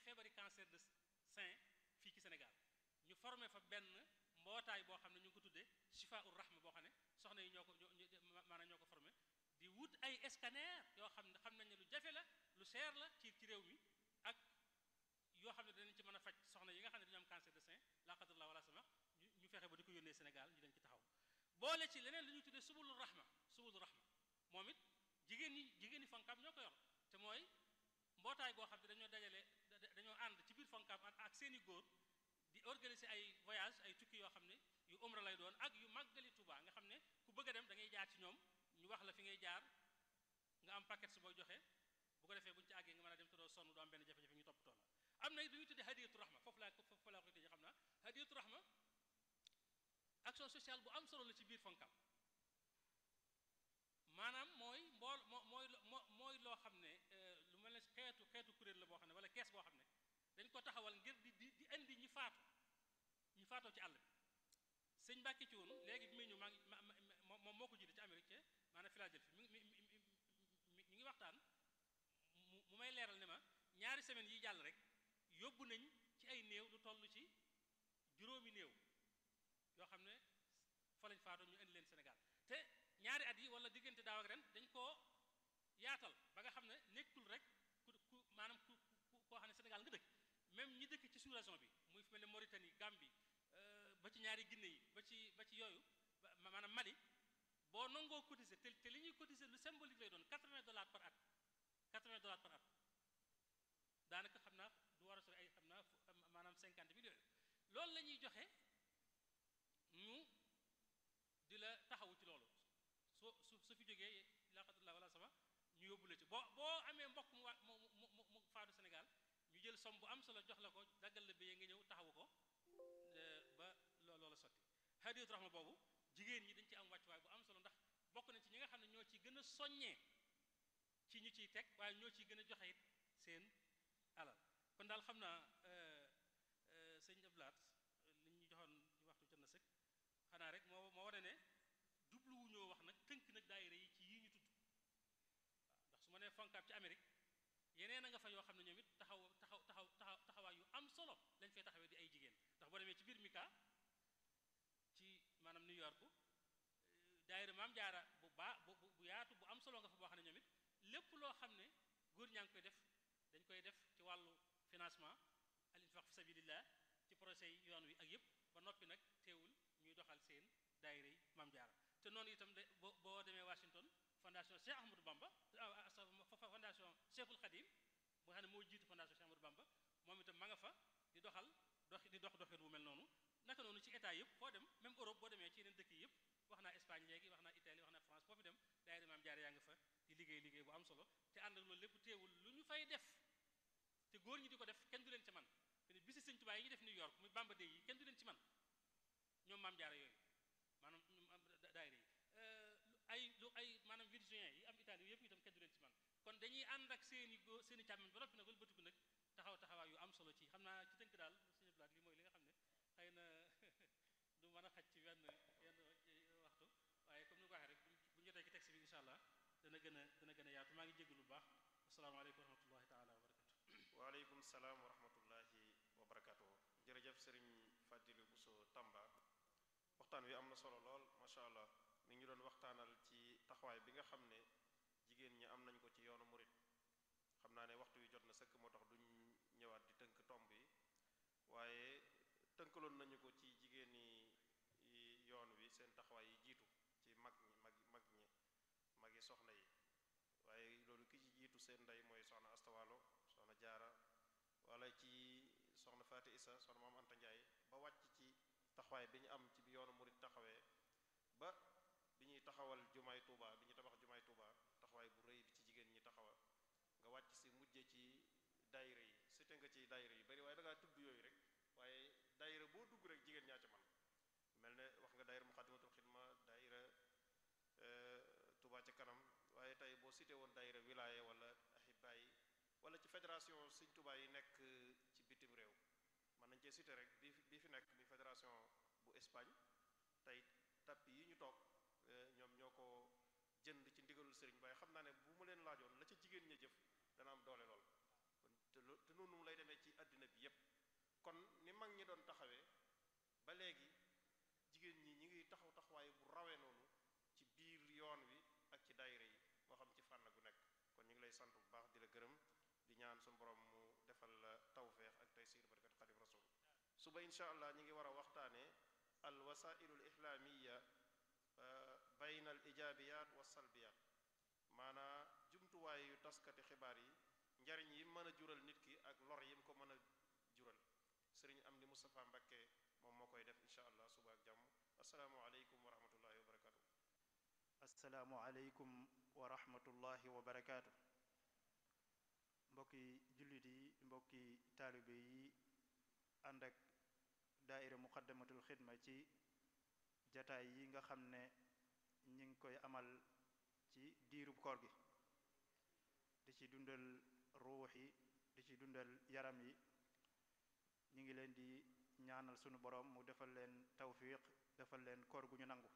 feebari cancer de sein fii ci Sénégal ñu formé fa benn mbootaay boo xam ne ñu ngi ko tuddee Chifa ur Rahma boo xam ne soxna yi ñoo ko maanaam ñoo ko formé di wut ay scanner yoo xam ne xam nañ ne lu jafe la lu seer la ci ci réew mi ak yoo xam ne danañ ci mën a faj soxna yi nga xam ne dañu am cancer de sein la qadarallah wala sama ñu ñu fexe ba di ko yónnee Sénégal ñu dañ ci taxaw boole ci leneen lu ñuy tuddee subulu rahma subulu rahma moom it jigéen ñi jigéen ñi fonkam ñoo ko yor te mooy mbootaay goo xam ne dañoo dajale dañoo ànd ci biir fonkam ak seeni góor di organiser ay voyage ay tukki yoo xam ne yu umra lay doon ak yu màggali Tuuba nga xam ne ku bëgg a dem da ngay jaar ci ñoom ñu wax la fi ngay jaar nga am paquet su booy joxe bu ko defee bu ñu ci àggee nga mën a dem te doo sonn doo am benn jafe-jafe ñu toppatoo la am na it lu ñuy tuddee hadiyatu rahma foofu laa foofu laa koy tëjee xam naa hadiyatu rahma action sociale bu am solo la ci biir fonkam maanaam mooy mbool moo mooy moo mooy loo xam ne lu mel ne xeetu xeetu kuréel la boo xam ne wala kees boo xam ne dañ ko taxawal ngir di di di indi ñi faatu ñi faatoo ci àll bi sëñ Mbàkke ci woon léegi bi muy ñëw maa ngi moom moo ko jiite ci Amérique ca maanaam Philadelphie mi mi mi mi ngi waxtaan mu mu may leeral ne ma ñaari semaines yi jàll rek yóbbu nañ ci ay néew lu toll ci juróomi néew yoo xam ne fa lañ faatoo ñu indi leen Sénégal te ñaari at yi wala diggante daaw ak ren dañ koo yaatal ba nga xam ne nekkul rek ku ku maanaam ku koo xam ne Sénégal nga dëkk même ñi dëkk ci sous-région bi muy fi mel ne Mauritanie Gambie ba ci ñaari Guinée yi ba ci ba ci yooyu maanaam Mali boo nangoo cotiser te te li ñuy cotiser lu symbolique lay doon 80 dollars par at 80 dollars par at daanaka xam naa du war a sori ay xam naa maanaam 50 millions loolu la ñuy joxe ñu di la taxawu ci loolu soo su su fi jógee laqatullah wala sama ñu yóbbu la ci boo boo amee mbokk mu wa mu mu mu faatu Sénégal ñu jël somme bu am solo jox la ko daggal la béyee nga ñëw taxawu ko ba loola sotti hadiyatu rahma boobu jigéen ñi dañ ci am wàccuwaay bu am solo ndax bokk nañ ci ñi nga xam ne ñoo ci gën a soññee ci ñu ciy teg waaye ñoo ciy gën a joxe it seen alal kon daal xam naa sëñ Ablaat li ñu joxoon waxtu jot na sëkk xanaa rek moo moo wane ne jubluwuñoo wax nag tënk nag daayira yi ci yii ñu tudd waaw ndax su ma nee fonkaab ci Amérique yeneen a nga fa yoo xam ne ñoom it taxaw taxaw taxaw taxaw taxawaay yu am solo lañ fay taxawee di ay jigéen ndax boo demee ci biir Mika ci maanaam New York daayira maam jaara bu baa bu bu yaatu bu am solo nga fa boo xam ne ñoom it lépp loo xam ne góor ñaa ngi koy def dañ koy def ci wàllu financement al infaq fi sabilillah ci projet yi yoon wi ak yëpp ba noppi nag teewul ñuy doxal seen daayira yi maam jaara te noonu itam de boo boo demee Washington fondation Cheikh Ahmadou Bamba fondation Cheikhul Khadim boo xam ne moo jiitu fondation Cheikh Ahmadou Bamba moom itam ma nga fa di doxal dox di dox doxin bu mel noonu naka noonu ci état yëpp foo dem même Europe boo demee ci yeneen dëkk yi yëpp wax naa Espagne léegi wax naa Italie wax naa France foofu dem daayira maam jaara yaa nga fa di liggéey liggéey bu am solo te ànd ak loolu lépp teewul lu ñu fay def te góor ñi di ko def kenn du leen ci man te ni bisi sëñ Tuubaa yi ñu def New York muy Bamba Day yi kenn du leen ci man ñoom maam jaara yooyu maanaam daayira yi ay lu ay maanaam virgin yi am Italie yëpp itam kenn du leen ci man kon dañuy ànd ak seeni góor seeni càmmiñ ba noppi nag wëlbatiku nag taxaw taxawaay yu am solo ci xam naa ci tënk daal suñu blaat li mooy li nga xam ne xëy na du mën a xaj ci wenn yenn waxtu waaye comme ni ko waxee rek bu ñu jotee ci texte bi incha allah dana gën a dana gën a yaatu maa ngi jégg lu baax asalaamaaleykum wa rahmatullahi taala wa barakatu waaleykum salaam wa rahmatullahi wa barakatu jërëjëf sëriñ Fadilu Buso Tamba waxtaan wi am na solo lool macha allah mi ngi ñu doon waxtaanal ci taxawaay bi nga xam ne jigéen ñi am nañ ko ci yoonu murit xam naa ne waxtu wi jot na sëkk moo tax duñ ñëwaat di tënk tomb yi waaye tënkaloon nañu ko ci jigéen ñi yoon wi seen taxawaay yi jiitu ci mag ñi mag mag ñi magi soxna yi waaye loolu ki ci jiitu seen ndey mooy soxna Astawalo soxna Jaara wala ci soxna Faati Isa soxna Maam Anta Njaay ba wàcc ci taxawaay bi ñu am ci bi yoonu murit taxawee ba bi ñuy taxawal jumaay Tuuba bi ñuy tabax jumaay Tuuba taxawaay bu rëy bi ci jigéen ñi taxawa nga wàcc si mujje ci daayira yi sute nga ci daayira yi bari waaye da ngaa tudd yooyu rek waaye daayira boo dugg rek jigéen ñaa ci man mel ne wax nga daayira Muxaddamatul Xidma daayira Tuuba ca kanam waaye tey boo cité woon daayira wilaya wala ahibba yi wala ci fédération Sëñ Tuuba yi nekk ci bitim réew mën nañ cee cité rek bi bi fi nekk muy fédération bu Espagne tey tappi yi ñu toog ñoom ñoo ko jënd ci ndigalul sëriñ waaye xam naa ne bu mu leen laajoon la ca jigéen ña jëf dana am doole lool te te noonu lay demee ci léegi jigéen ñi ñi ngi taxaw taxawaay bu rawee noonu ci biir yoon wi ak ci daayira yi moo xam ci fànn gu nekk kon ñu ngi lay sant bu baax di la gërëm di ñaan suñu borom mu defal la tawfeex ak taysiir barakat xadim rasul suba incha allah ñi ngi war a waxtaanee al wasailu al islaamiya bayna al ijaabiyaat wa salbiyaat maanaa jumtuwaay yu taskati xibaar yi njariñ yi mën a jural nit ki ak lor yi mu ko mën a jural sëriñ am ni Moustapha Mbakke moom moo koy def incha allah suba ak jàmm asalaamualeykum wa rahmatullahi wa barakaatu. asalaamualeykum wa rahmatullahi wa barakaatu. mbokki jullit yi mbokki taalibe yi ànd ak daaira muqaddamatul xidma ci jataay yi nga xam ne ñi ngi koy amal ci diirub koor gi di ci dundal ruux yi di ci dundal yaram yi ñi ngi leen di ñaanal sunu borom mu defal leen tawfiq defal leen koor gu ñu nangu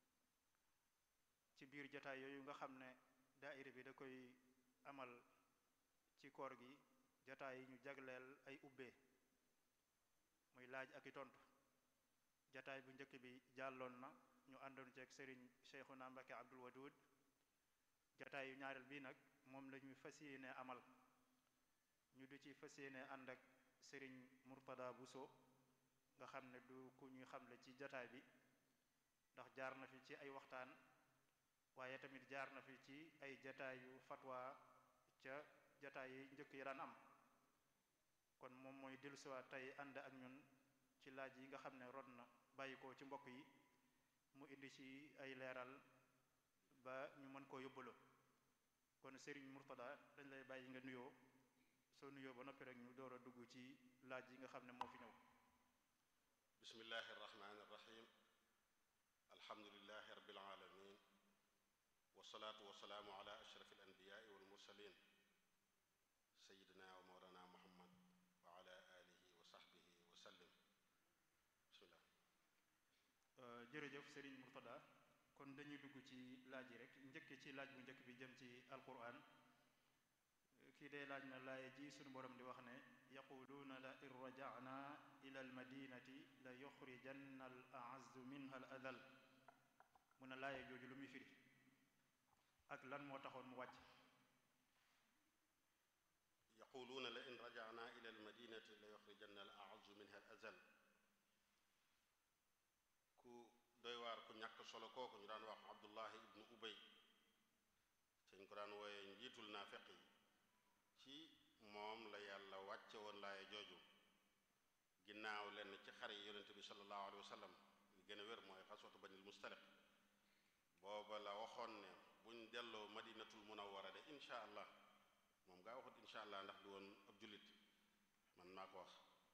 ci biir jataay yooyu nga xam ne daaira bi da koy amal ci koor gi jataay yi ñu jagleel ay ubbee muy laaj ak i tontu jataay bu njëkk bi jàlloon na ñu àndoon ceeg sëriñ Cheikhuna Mbacke Abdul Wadud jataay yu ñaareel bii nag moom la ñuy fas yéene amal ñu di ci fas yéene ànd ak sëriñ Murtada Buso nga xam ne du ku ñuy xamle ci jataay bi ndax jaar na fi ci ay waxtaan waaye tamit jaar na fi ci ay jataay yu fatwa ca jataay yi njëkk yi daan am kon moom mooy dellusiwaat tey ànd ak ñun ci laaj yi nga xam ne rod na bàyyi ko ci mbokk yi mu indi ci ay leeral ba ñu mën koo yóbbaloo kon Serigne Murtada dañ lay bàyyi nga nuyoo soo nuyoo ba noppi rek ñu door a dugg ci laaj yi nga xam ne moo fi ñëw bismillahi irrahmani irrahim alhamdulilahi rabbil alamin wasalaatu wasalaamu ala ashraf alanbiyaai walmursalin sayidina wa mawlana muhammad wa ala alihi wa sahbihi wa sallim bismillah jërëjëf Serigne Murtada kon dañuy dugg ci laaj yi rek njëkk ci laaj bu njëkk bi jëm ci alquran kii day laaj na laaye ji sunu borom di wax ne yaquluuna la in rajana ila almadinati la yuxrijanna al aazzu minha al adal mu ne laaye jooju lu muy firi ak lan moo taxoon mu wàcc yaquluuna la in rajana ila almadinati la yuxrijanna al aazzu minha al azal ku doy waar ku ñàkk solo kooku ñu daan wax abdullahi ibnu ubay te ñu ko daan wooye njiitul naafeq yi ci moom la yàlla wàcce woon laaye jooju ginnaaw lenn ci xare yi yonente bi sallallahu alayhi wa sallam li gën a wér mooy xaswatu banil mustaliq booba la waxoon ne buñ delloo madinatul munawwara de insha allah moom gaa waxut insha allah ndax du woon ab jullit man maa ko wax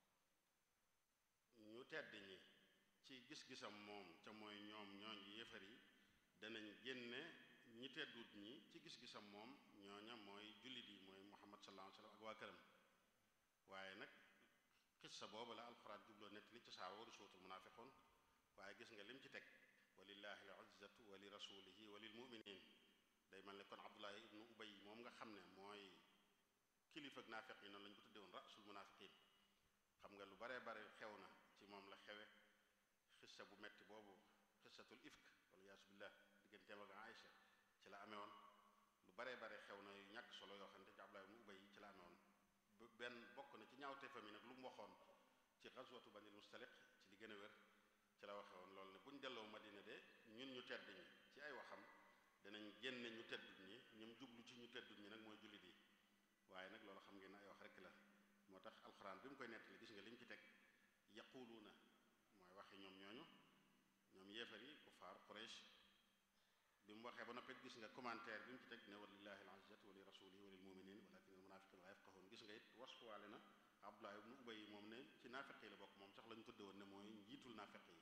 ñu tedd ñi ci gis-gisam moom ca mooy ñoom ñooñ yéefar yi danañ génne ñi teddut ñi ci gis-gisam moom ñooña mooy jullit yi mooy muhammad sallallahu alayhi wa sallam ak waa këram waaye nag xissa boobu la alxuraan jubloo nett li ci saa waru suutul munaafiqun waaye gis nga lim ci teg walillahi al izzatu wa li rasulihi wa lil muminin day mel ne kon abdullahi ibnu ubay moom nga xam ne mooy kilifa ak naafiq yi noonu lañu ko tudde woon rasul munafiqin xam nga lu baree bare xew na ci moom la xewe xissa bu metti boobu xissatul ifk wala yaasu billah digganteem ak Aïcha ci la amee woon lu baree bare xew na yu ñàkk solo yoo xam ne ci Abdullah ibn Ubay ci la amee woon bu benn bokk na ci ñaawte fami nag lu mu waxoon ci xaswatu banil mustaliq ci li gën a wér ci la waxe woon loolu ne bu ñu delloo Madina de ñun ñu tedd ñi ci ay waxam danañ génne ñu teddut ñi ñum jublu ci ñu teddut ñi nag mooy jullit yi waaye nag loolu xam ngeen ay wax rekk la moo tax alxuraan bi mu koy nettali gis nga li mu ci teg yaquluuna mooy waxi ñoom ñooñu ñoom yéefar yi kufaar Quraysh bi mu waxee ba noppi gis nga commentaire bi mu ci teg ne walillahi al-izzatu wa li rasulihi wa lil muminin walakin al munafiqina la yafqahun gis nga it waskuwaale na Abdullah ibnu Ubay moom ne ci naafeq yi la bokk moom sax la ñu tudde woon ne mooy njiitul naafeq yi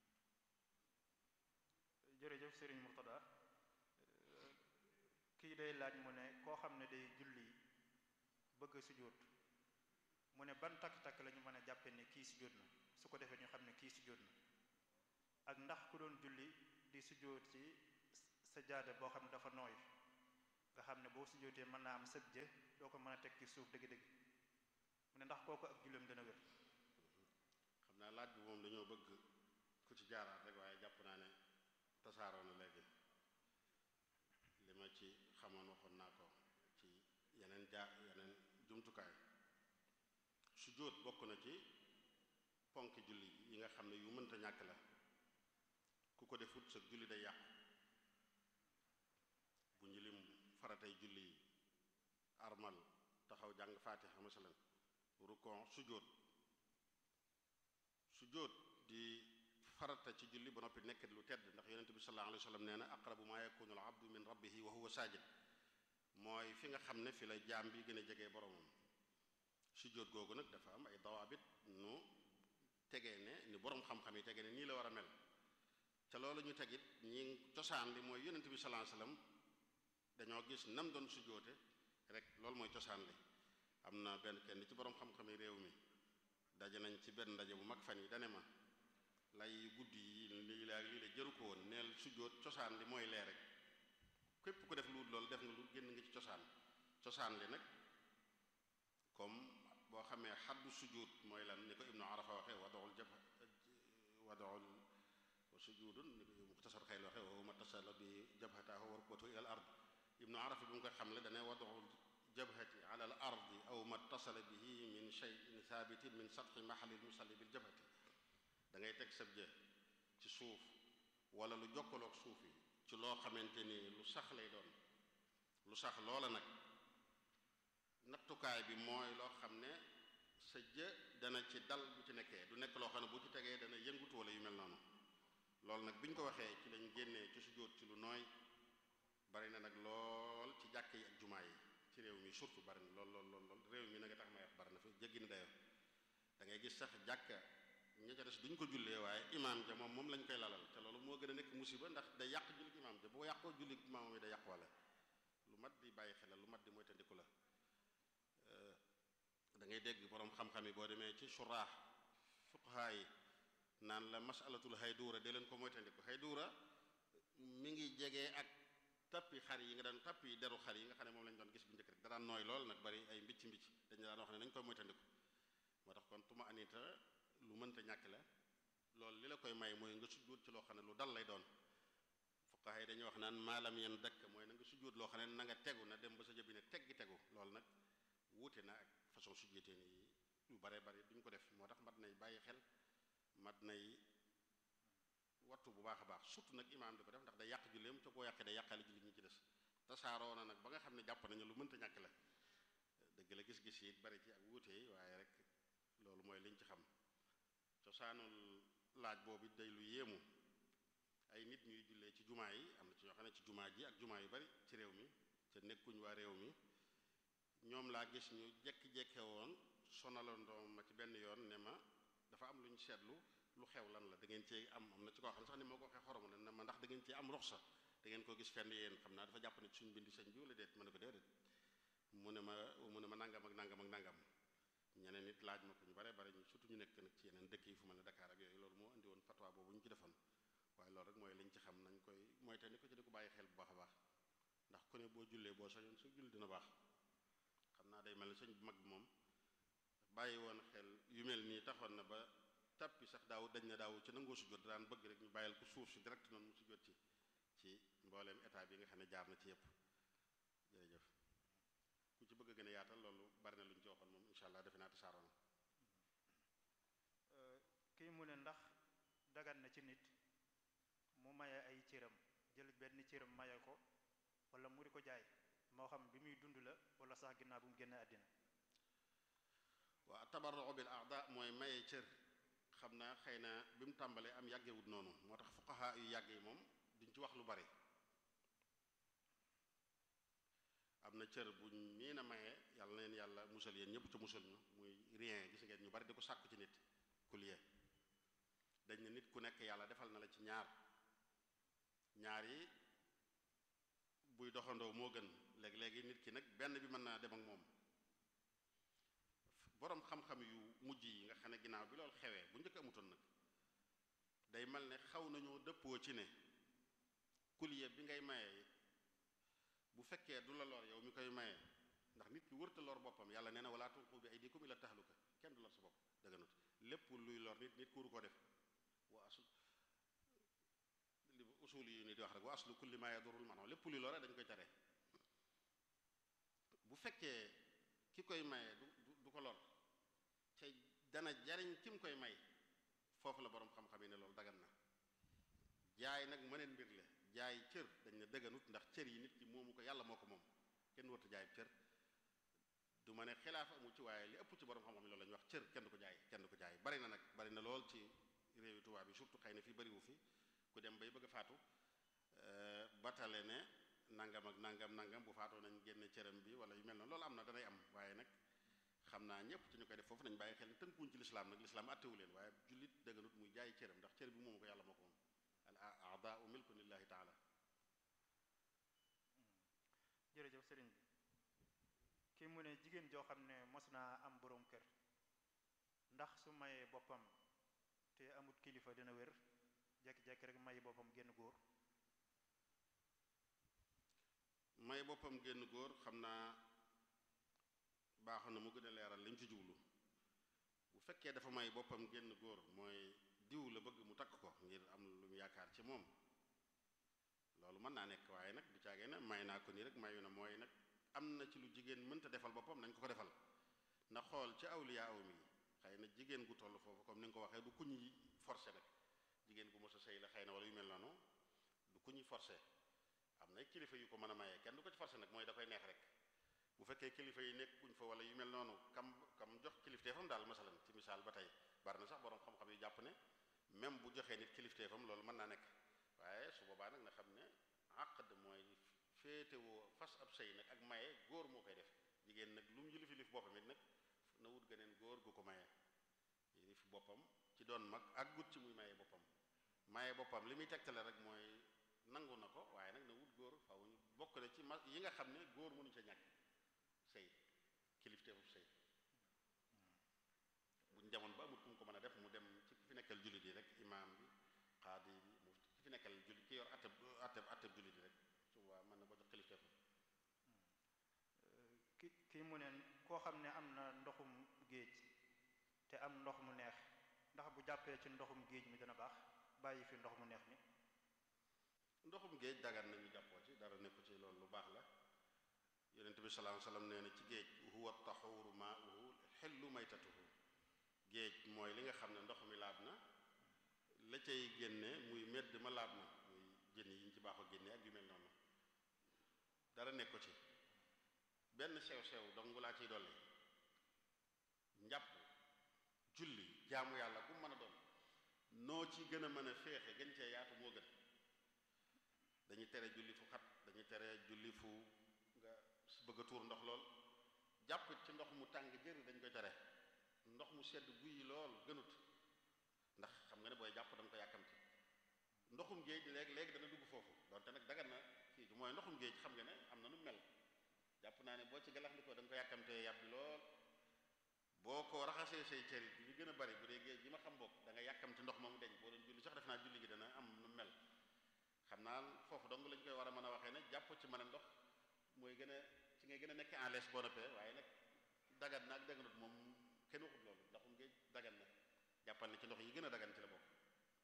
jërëjëf Serigne Murtada kii day laaj mu ne koo xam ne day julli bëgg a sujjóot mu ne ban takk-takk la ñu mën a jàppe ne kii sujjóot na su ko defee ñu xam ne kii sujjóot na ak ndax ku doon julli di sujjóot ci sajaada boo xam ne dafa nooy nga xam ne boo sujjóotee mën naa am sëb jë doo ko mën a teg ci suuf dëgg-dëgg mu ne ndax kooku ak julleem dana wér xam naa laaj bi moom dañoo bëgg ci jaaraat rek waaye jàpp naa ne tasaaroo na léegi li ma ci xamoon waxoon naa ko ci yeneen jaar yeneen jumtukaay sujjóot bokk na ci ponk julli yi nga xam ne yu mënta ñàkk la ku ko defut sa julli day yàqu bu ñu lim faratay julli yi armal taxaw jàng faatiha masalan rukon sujjóot sujjóot di farata ci julli ba noppi nekk lu tedd ndax yonente bi sallallahu alayhi wa sallam nee na aqrabu ma yakunu al abdu min rabbihi wa huwa sajid mooy fi nga xam ne fi la jaam bi gën a jege boromam sujjóot googu nag dafa am ay dawaabit nu tegee ne ni borom xam-xam yi tegee ne nii la war a mel ca loolu ñu tegit ñi cosaan li mooy yonente bi sallallahu alayhi wa sallam dañoo gis nam doon sujjóote rek loolu mooy cosaan li am na benn kenn ci borom xam-xam yi réew mi daje nañ ci benn ndaje bu mag fan yi dane ma lay guddi yi lii la lii la jëru ko woon neel sujjóot cosaan li mooy lee rek képp ku def lu loolu def nga lu génn nga ci cosaan cosaan li nag comme boo xamee xaddu sujjóot mooy lan ni ko ibnu arafa waxe wadoxul jab wadoxul wa sujudun ni ko muxtasar xayl waxe wa ma tasala bi jabhataahu wa rukbatu ila al ard ibnu arafa bi mu koy xamle dane wadoxul jabhati ala al ardi aw ma tasala bihi min shay'in thabitin min satxi mahali musalli bil jabhati da ngay teg sab jë ci suuf wala lu jokkaloog suuf yi ci loo xamante ni lu sax lay doon lu sax loola nag nattukaay bi mooy loo xam ne sa jë dana ci dal bu ci nekkee du nekk loo xam ne bu ci tegee dana yëngutu wala yu mel noonu loolu nag bi ñu ko waxee ci lañ génnee ci sujjóot ci lu nooy bari na nag lool ci jàkk yi ak jumaa yi ci réew mi surtout bari na lool lool lool lool réew mi nag a tax may wax bari na fa jéggi na dayo da ngay gis sax jàkka ña ca des duñ ko jullee waaye imaam ja moom moom lañ koy lalal te loolu moo gën a nekk musiba ndax day yàq jullit imaam ja boo yàqoo jullit imaam yi day yàq wala lu mat di bàyyi xel la lu mat di mooy tandiku la da ngay dégg boroom xam-xam yi boo demee ci suraax fuqahaa yi naan la masalatul hayduura de leen ko mooy tandiku hayduura mi ngi jege ak tappi xar yi nga daan tappi deru xar yi nga xam ne moom lañ doon gis bu njëkk rek da daan nooy lool nag bari ay mbicc mbicc dañu daan wax ne nañ koy mooy tandiku moo tax kon tuma anita lu mënta ñàkk la loolu li la koy may mooy nga sujjóot ci loo xam ne lu dal lay doon fuqaha yi dañuy wax naan maalam yen dëkk mooy na nga sujjóot loo xam ne na nga tegu na dem ba sa jëbi ne teggi tegu loolu nag wuute na ak façon sujjóoteen yi yu bare bari duñ ko def moo tax mat nay bàyyi xel mat nay wattu bu baax a baax surtout nag imaam di ko def ndax day yàq julleem te boo yàqee day yàqaale julli ñi ci des tasaaroo na nag ba nga xam ne jàpp nañu lu mënta ñàkk la dëgg la gis-gis yi bari ci ak wuute yi waaye rek loolu mooy liñ ci xam cosaanul laaj boobu day lu yéemu ay nit ñuy jullee ci jumaa yi am na ci ñoo xam ne ci jumaa ji ak jumaa yu bari ci réew mi te nekkuñ waa réew mi ñoom laa gis ñu jekki-jekke woon sonalandoo ma ci benn yoon ne ma dafa am lu ñu seetlu lu xew lan la da ngeen cee am am na ci koo xam ne sax ni moo ko waxee xorom ne na ma ndax da ngeen cee am ruxsa da ngeen ko gis fenn yéen xam naa dafa jàpp ne suñ bindi sëñ bi wala déet ma ne ko déedéet mu ne ma mu ne ma nangam ak nangam ak nangam ñeneen nit laaj ma ko ñu bare bare ñu surtout ñu nekk nag ci yeneen dëkk yi fu mel ne Dakar ak yooyu loolu moo indi woon fatwa boobu ñu ci defoon waaye loolu rek mooy liñ ci xam nañ koy mooy te ni ko ci di ko bàyyi xel bu baax a baax ndax ku ne boo jullee boo sañoon su julli dina baax xam naa day mel ne sëñ bu mag bi moom bàyyi woon xel yu mel nii taxoon na ba tappi sax daaw dañ na daaw ci nangoo sujjóot daan bëgg rek ñu bàyyil ko suuf si direct noonu mu sujjóot ci ci mbooleem état bi nga xam ne jaar na ci yépp jërëjëf ku ci bëgg a gën a yaatal loolu bari na lu ñu ci waxoon moom incha allah defe naa tasaaroo na kii mu ne ndax dagan na ci nit mu maye ay cëram jël benn cëram maye ko wala mu di ko jaay moo xam bi muy dund la wala sax ginnaaw bu mu génne àddina waa tabarru bil aada mooy maye cër xam naa xëy na bi mu tàmbalee am yàggewut noonu moo tax fuqaha yu yàgg yi moom duñ ci wax lu bari am na cër buñ mii na maye yàlla na leen yàlla musal yéen ñëpp ca musal ñu muy rien gis ngeen ñu bari di ko sàkku ci nit kuliye dañ ne nit ku nekk yàlla defal na la ci ñaar ñaar yi buy doxandoo moo gën léegi-léegi nit ki nag benn bi mën naa dem ak moom boroom xam-xam yu mujj yi nga xam ne ginnaaw bi loolu xewee bu njëkk amutoon nag day mel ne xaw nañoo dëppoo ci ne kuliye bi ngay maye bu fekkee du la lor yow mi koy maye ndax nit ki wërta lor boppam yàlla nee na wala tulqu bi aydikum ila tahluka kenn du lor sa bopp dëgganut lépp luy lor nit nit ku waru ko def wa asu usul yi ni di wax rek wa aslu kulli ma yadurul maanaam lépp luy lore dañ koy tere bu fekkee ki koy maye du du ko lor te dana jariñ ki mu koy may foofu la borom xam-xam yi ne loolu dagan na jaay nag mëneen mbir la jaay cër dañ ne dëgganut ndax cër yi nit ki moomu ko yàlla moo ko moom kenn warta jaay cër du ma ne xilaaf amu ci waaye li ëpp ci borom xam-xam yi loolu la ñuy wax cër kenn du ko jaay kenn du ko jaay bari na nag bari na lool ci réewi tubaab yi surtout xëy na fii bariwu fi ku dem bay bëgg a faatu batale ne nangam ak nangam nangam bu faatoo nañ génne cëram bi wala yu mel noonu loolu am na danay am waaye nag xam naa ñëpp ci ñu koy def foofu nañ bàyyi xel ne tënkuñ ci lislaam nag lislaam attewu leen waaye jullit dëgganut muy jaay cëram ndax cër bi moomu ko yàlla moo ko moom al a'daa'u milkun lillahi taala jërëjëf sëriñ bi kii mu ne jigéen joo xam ne mos naa am boroom kër ndax su mayee boppam te amut kilifa dina wér jekki-jekki rek may boppam génn góor may boppam génn góor xam naa baaxoon na mu gën a leeral li mu ci jublu bu fekkee dafa may boppam génn góor mooy diw la bëgg mu takk ko ngir am lu mu yaakaar ci moom loolu mën naa nekk waaye nag du caagee ne may naa ko nii rek mayu na mooy nag am na ci lu jigéen mënta defal boppam nañ ko ko defal na xool ci awliya aw mi xëy na jigéen gu toll foofu comme ni nga ko waxee du ku ñuy forcé nag jigéen gu mos a sëy la xëy na wala yu mel noonu du ku ñuy forcé am na kilifa yu ko mën a mayee kenn du ko ci forcé nag mooy da koy neex rek bu fekkee kilifa yi nekkuñ fa wala yu mel noonu kam kam jox kilifteefam daal masalan ci misaal ba tey bari na sax borom xam-xam yu jàpp ne même bu joxee nit kilifteefam loolu mën naa nekk waaye su boobaa nag na xam ne àqd mooy féetewoo fas ab sëy nag ak maye góor moo koy def jigéen nag lu mu yilif yilif boppam it nag na wut geneen góor gu ko maye yilif boppam ci doon mag ak gut ci muy maye boppam maye boppam li muy tegtale rek mooy nangu na ko waaye nag na wut góor faw ñu bokk na ci ma yi nga xam ne góor mënu ca ñàkk sëy kilifteefub sëy buñ demoon ba amut ku mu ko mën a def mu dem ci ki fi nekkal jullit yi rek imaam bi xaadi bi mu ki fi nekkal jullit ki yor atteb atteb atteb jullit yi rek su boobaa mën na ko jox kilifteefam ki kii mu ne koo xam ne am na ndoxum géej te am ndox mu neex ndax bu jàppee ci ndoxum géej mi dana baax bàyyi fi ndox mu neex mi ndoxum géej dagan nañu jàppoo ci dara nekku ci loolu lu baax la yonent bi sallallahu alayhi wasallam nee na ci géej huwa taxuuru maauhu xillu maytatuhu géej mooy li nga xam ne ndox mi laab na la cay génne muy medd ma laab na muy jën yi ñu ci baaxoo génne ak yu mel noonu dara nekk ko ci benn sew-sew dong laa ciy dolli njàpp julli jaamu yàlla bu mën a doon noo ci gën a mën a féexe gën cee yaatu moo gën dañuy tere julli fu xat dañuy tere julli fu nga bëgg a tuur ndox lool jàpp ci ndox mu tàng jër dañ koy tere ndox mu sedd guy lool gënut ndax xam nga ne booy jàpp da nga ko yàkkamti ndoxum géej léegi léegi dana dugg foofu donte nag dagan na kii bi mooy ndoxum géej xam nga ne am na nu mel jàpp naa ne boo ci galax ndikoo da nga ko yàkkamtee yàbbi lool boo ko raxasee say cër yi li gën a bari bu dee géej gi ma xam bokk da nga yàkkamti ndox moomu deñ boo doon julli sax def naa julli gi dana am nu mel xam naa foofu dong lañ koy war a mën a waxee ne jàpp ci mën a ndox mooy gën a ci ngay gën a nekk en l'aise boo noppee waaye nag dagan na ak daganut moom kenn waxut loolu ndoxum géej dagan na jàppal ne ci ndox yi gën a dagan ci la bokk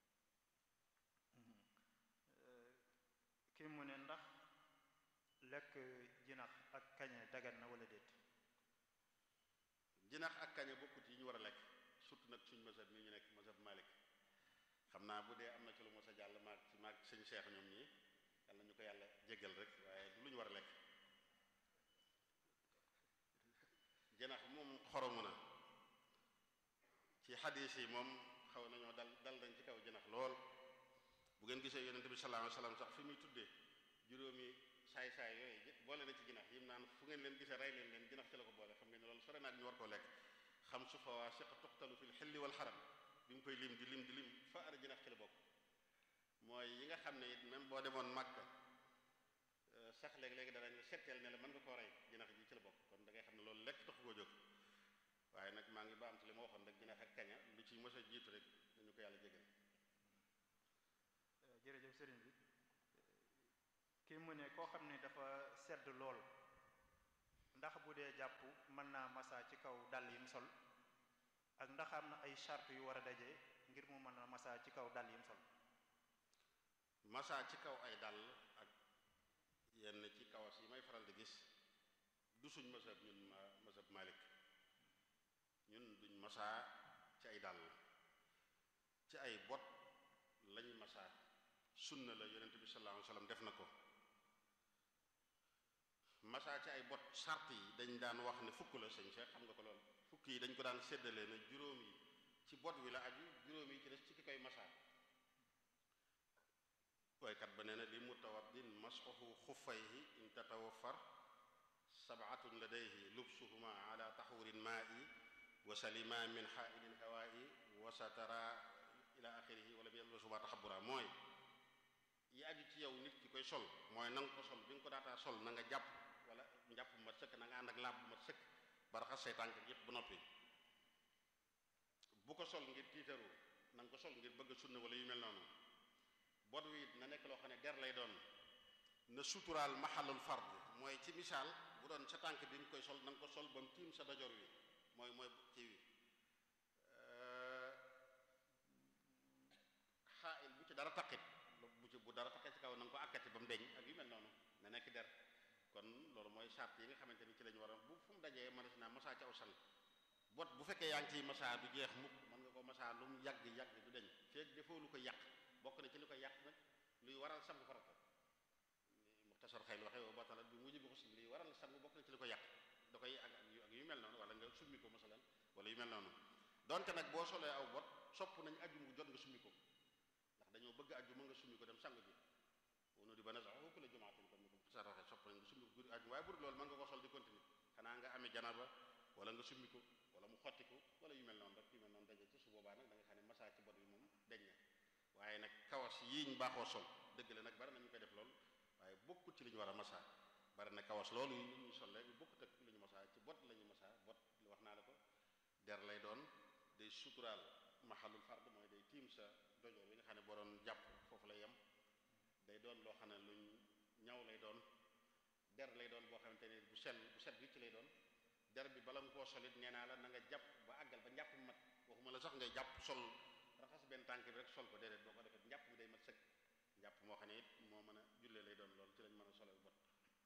kii mu ne ndax lekk jinax ak kañe dagan na wala déet jinax ak kañe bokkut yi ñu war a lekk surtout nag suñ mazhab mi ñu nekk mazhab Malik xam naa bu dee am na ci lu mos a jàll maag ci maag sëñ Seex ñoom ñi yàlla ñu ko yàlla jéggal rek waaye du lu ñu war a lekk jinax moom xoromu na ci xadiis yi moom xaw nañoo dal dal dañ ci kaw jinax lool bu ngeen gisee yonente bi sallallahu alayhi wasallam sax fi muy tuddee juróomi saay-saay yooyu boole na ci jinax yim naan fu ngeen leen gisee rey leen leen jinax ci la ko boole xam ngeen ne loolu sore naag ñu war koo lekk xam su fawaasiq tuqtalu fil xilli wal xaram bi mu koy lim di lim di lim fa ara jinax ci la bokk mooy yi nga xam ne it même boo demoon Màkka sax léegi-léegi danañ la setteel ne la mën nga koo rey jinax ji ci la bokk kon da ngay xam ne loolu lekk taxu koo jóg waaye nag maa ngi ba am ci li ma waxoon rek jinax ak kaña lu ci mës a jiitu rek dañu ko yàlla jégal jërëjëf sëriñ bi kii mu ne koo xam ne dafa sedd lool ndax bu dee jàpp mën naa massa ci kaw dàll yi mu sol ak ndax am na ay charte yu war a daje ngir mu mën a massa ci kaw dàll yi mu sol masa ci kaw ay dàll ak yenn ci kawas yi may faral di gis du suñ mazhab ñun ma mazhab Malik ñun duñ masa ci ay dàll ci ay bot lañ masa sunna la yonent bi sallallahu alayhi wasallam def na ko masa ci ay bot sart yi dañ daan wax ne fukk la sëñ Cheikh xam nga ko lool fukk yi dañ ko daan séddale na juróom yi ci bot wi la aju juróom yi ci des ci ki koy masa waykat ba nee na li mutawaddin masxuhu xuffayhi in tatawaffar sabatun ladayhi lubsuhuma ala taxurin maa'i wa salima min xaailin hawaa'i wa satara ila axirihi wala bi yalbasuhuma taxabura mooy yi aju ci yow nit ki koy sol mooy na nga ko sol bi nga ko daataa sol na nga jàpp wala njàpp mat sëkk na nga ànd ak laab bu mat sëkk ba raxas say tànk yépp ba noppi bu ko sol ngir tiitaru na nga ko sol ngir bëgg sunna wala yu mel noonu bot wi na nekk loo xam ne der lay doon na suturaal maxalul fard mooy ci misaal bu doon sa tànk bi nga koy sol na nga ko sol ba mu tiim sa dojor wi mooy mooy ci wi xaail bu ci dara taqit bu ci bu dara taqit ci kaw na nga ko akkati ba mu deñ ak yu mel noonu na nekk der kon loolu mooy sart yi nga xamante ni ci lañu war a bu fu mu dajee mënees naa masaa ci aw sang bot bu fekkee yaa ngi ciy masaa du jeex mukk mën nga ko masaa lu mu yàgg yàgg du deñ feeg defoo lu ko yàq bokk na ci li koy yàq nag luy waral sangu farata muxtasar xayl waxee wa batalat bi mujj bi xusli luy waral sangu bokk na ci li koy yàq da koy ak ak yu mel noonu wala nga summi ko masalan wala yu mel noonu donte nag boo solee aw bot sopp nañ ajum gu jot nga summi ko ndax dañoo bëgg ajuma nga summi ko dem sangu ji wono di ba na sax ku la jumaatin comme ni ko muxtasar waxee sopp nañ nga summi ko guddi ajum waaye bu dul loolu mën nga ko sol di continuer xanaa nga amee janaba wala nga summi ko wala mu xotti ko wala yu mel noonu rek yu mel noonu daje ci su boobaa nag da nga xam ne masaa ci bot bi moom deñ na waaye nag kawas yii ñu baaxoo sol dëgg la nag bari na ñu koy def lool waaye bokkut ci li ñu war a masaa bari na kawas loolu yi ñuy sol rek bokkut ak li ñu masaa ci bot la ñu masaa bot wax naa la ko der lay doon day suturaal maxalul fard mooy day tiim sa dojoor bi nga xam ne boo doon jàpp foofu lay yem day doon loo xam ne luñ ñaw lay doon der lay doon boo xamante ne bu sell bu set wicc lay doon der bi bala nga koo solit nee naa la na nga jàpp ba àggal ba njàpp mat waxuma la sax ngay jàpp sol raxas benn tànk bi rek sol ko déedéet boo ko defee njàpp mi day mat sëkk njàpp moo xam ne it moo mën a jullee lay doon loolu ci lañ mën a solal bot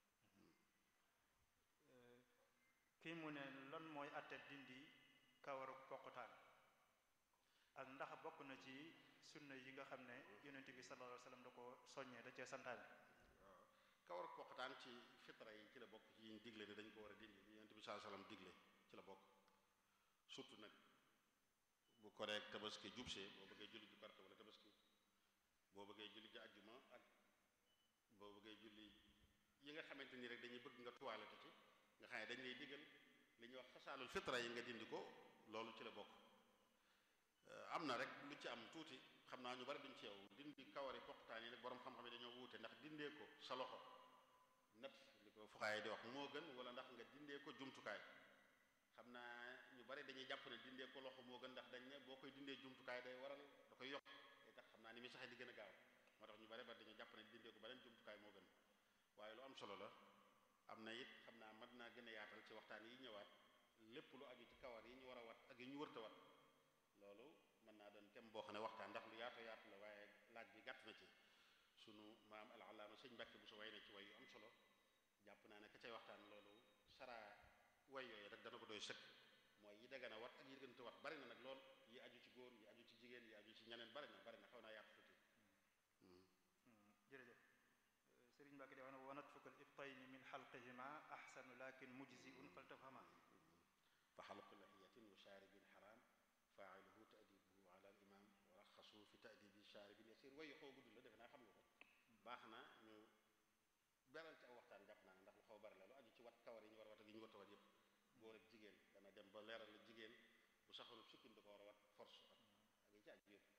kii mu ne lan mooy atte dindi kawaru poqotaan ak ndax bokk na ci sunna yi nga xam ne yonent bi sallallahu alayhi wasallam da ko soññee da cee santaane waaw kawar poqataan ci fitra yi ci la bokk ci yiñ digle ne dañ ko war a dindi li yonent bi sallallahu alayhi wasallam digle ci la bokk surtout nag bu koreek tabaski jubsee boo bëggee julli ju korite wala tabaski boo bëggee julli ji ajjuma ak boo bëggee julli yi nga xamante ni rek dañuy bëgg nga tuwaalete ci nga xam ne dañ lay digal li ñuy wax xasaalul fitra yi nga dindi ko loolu ci la bokk am na rek lu ci am tuuti xam naa ñu bari duñ ci yow dindi kawari poqtaan yi nag borom xam-xam yi dañoo wuute ndax dindee ko sa loxo nat li ko fuxaay di wax moo gën wala ndax nga dindee ko jumtukaay xam naa ñu bari dañuy jàpp ne dindee ko loxo moo gën ndax dañ ne boo koy dindee jumtukaay day waral da koy yokk day tax xam naa ni muy saxee di gën a gaaw moo tax ñu bari bari dañuy jàpp ne dindee ko beneen jumtukaay moo gën waaye lu am solo la am na it xam naa mën naa gën a yaatal ci waxtaan yi ñëwaat lépp lu aju ci kawar yi ñu war a wat ak yi ñu wërta wat loolu mën naa doon tem boo xam ne waxtaan ndax lu yaatu yaatu la waaye laaj bi gàtt na ci sunu maam al-allaama sëñ Mbàkke bu sa way na ci way yu am solo jàpp naa ne ka cay waxtaan loolu saraa way yooyu rek dana ko doy sëkk mooy yi dagana wat ak yi gënta wat bari na nag lool yi aju ci góor yi aju ci jigéen yi aju ci ñeneen bari na bari na xaw naa yaatu tuuti jërëjëf sëriñ Mbàkke di wax ne wa natfukal ibtayni min xalqihima ahsanu lakin mujziun faltafhama fa xalqu lahiyatin wa shaaribin xaraam faailuhu taadibuhu ala al imam wa raxasu fi taadibi shaaribin yasir wayu xaw gudd la defe naa xam nga ko baax na ñu beral ci aw waxtaan jàpp naa ne ndax lu xaw bari la lu aju ci wat kawar yi ñu war a wat ak yi ñu warta wat yépp góor ak jigéen dana dem ba leeral la jigéen bu saxoon sukkin da ko war a wat force ak ak yi ci aju yépp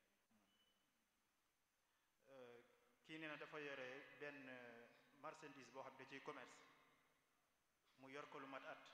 kii nee na dafa yore benn marchandise boo xam ne da ciy commerce mu yor ko lu mat at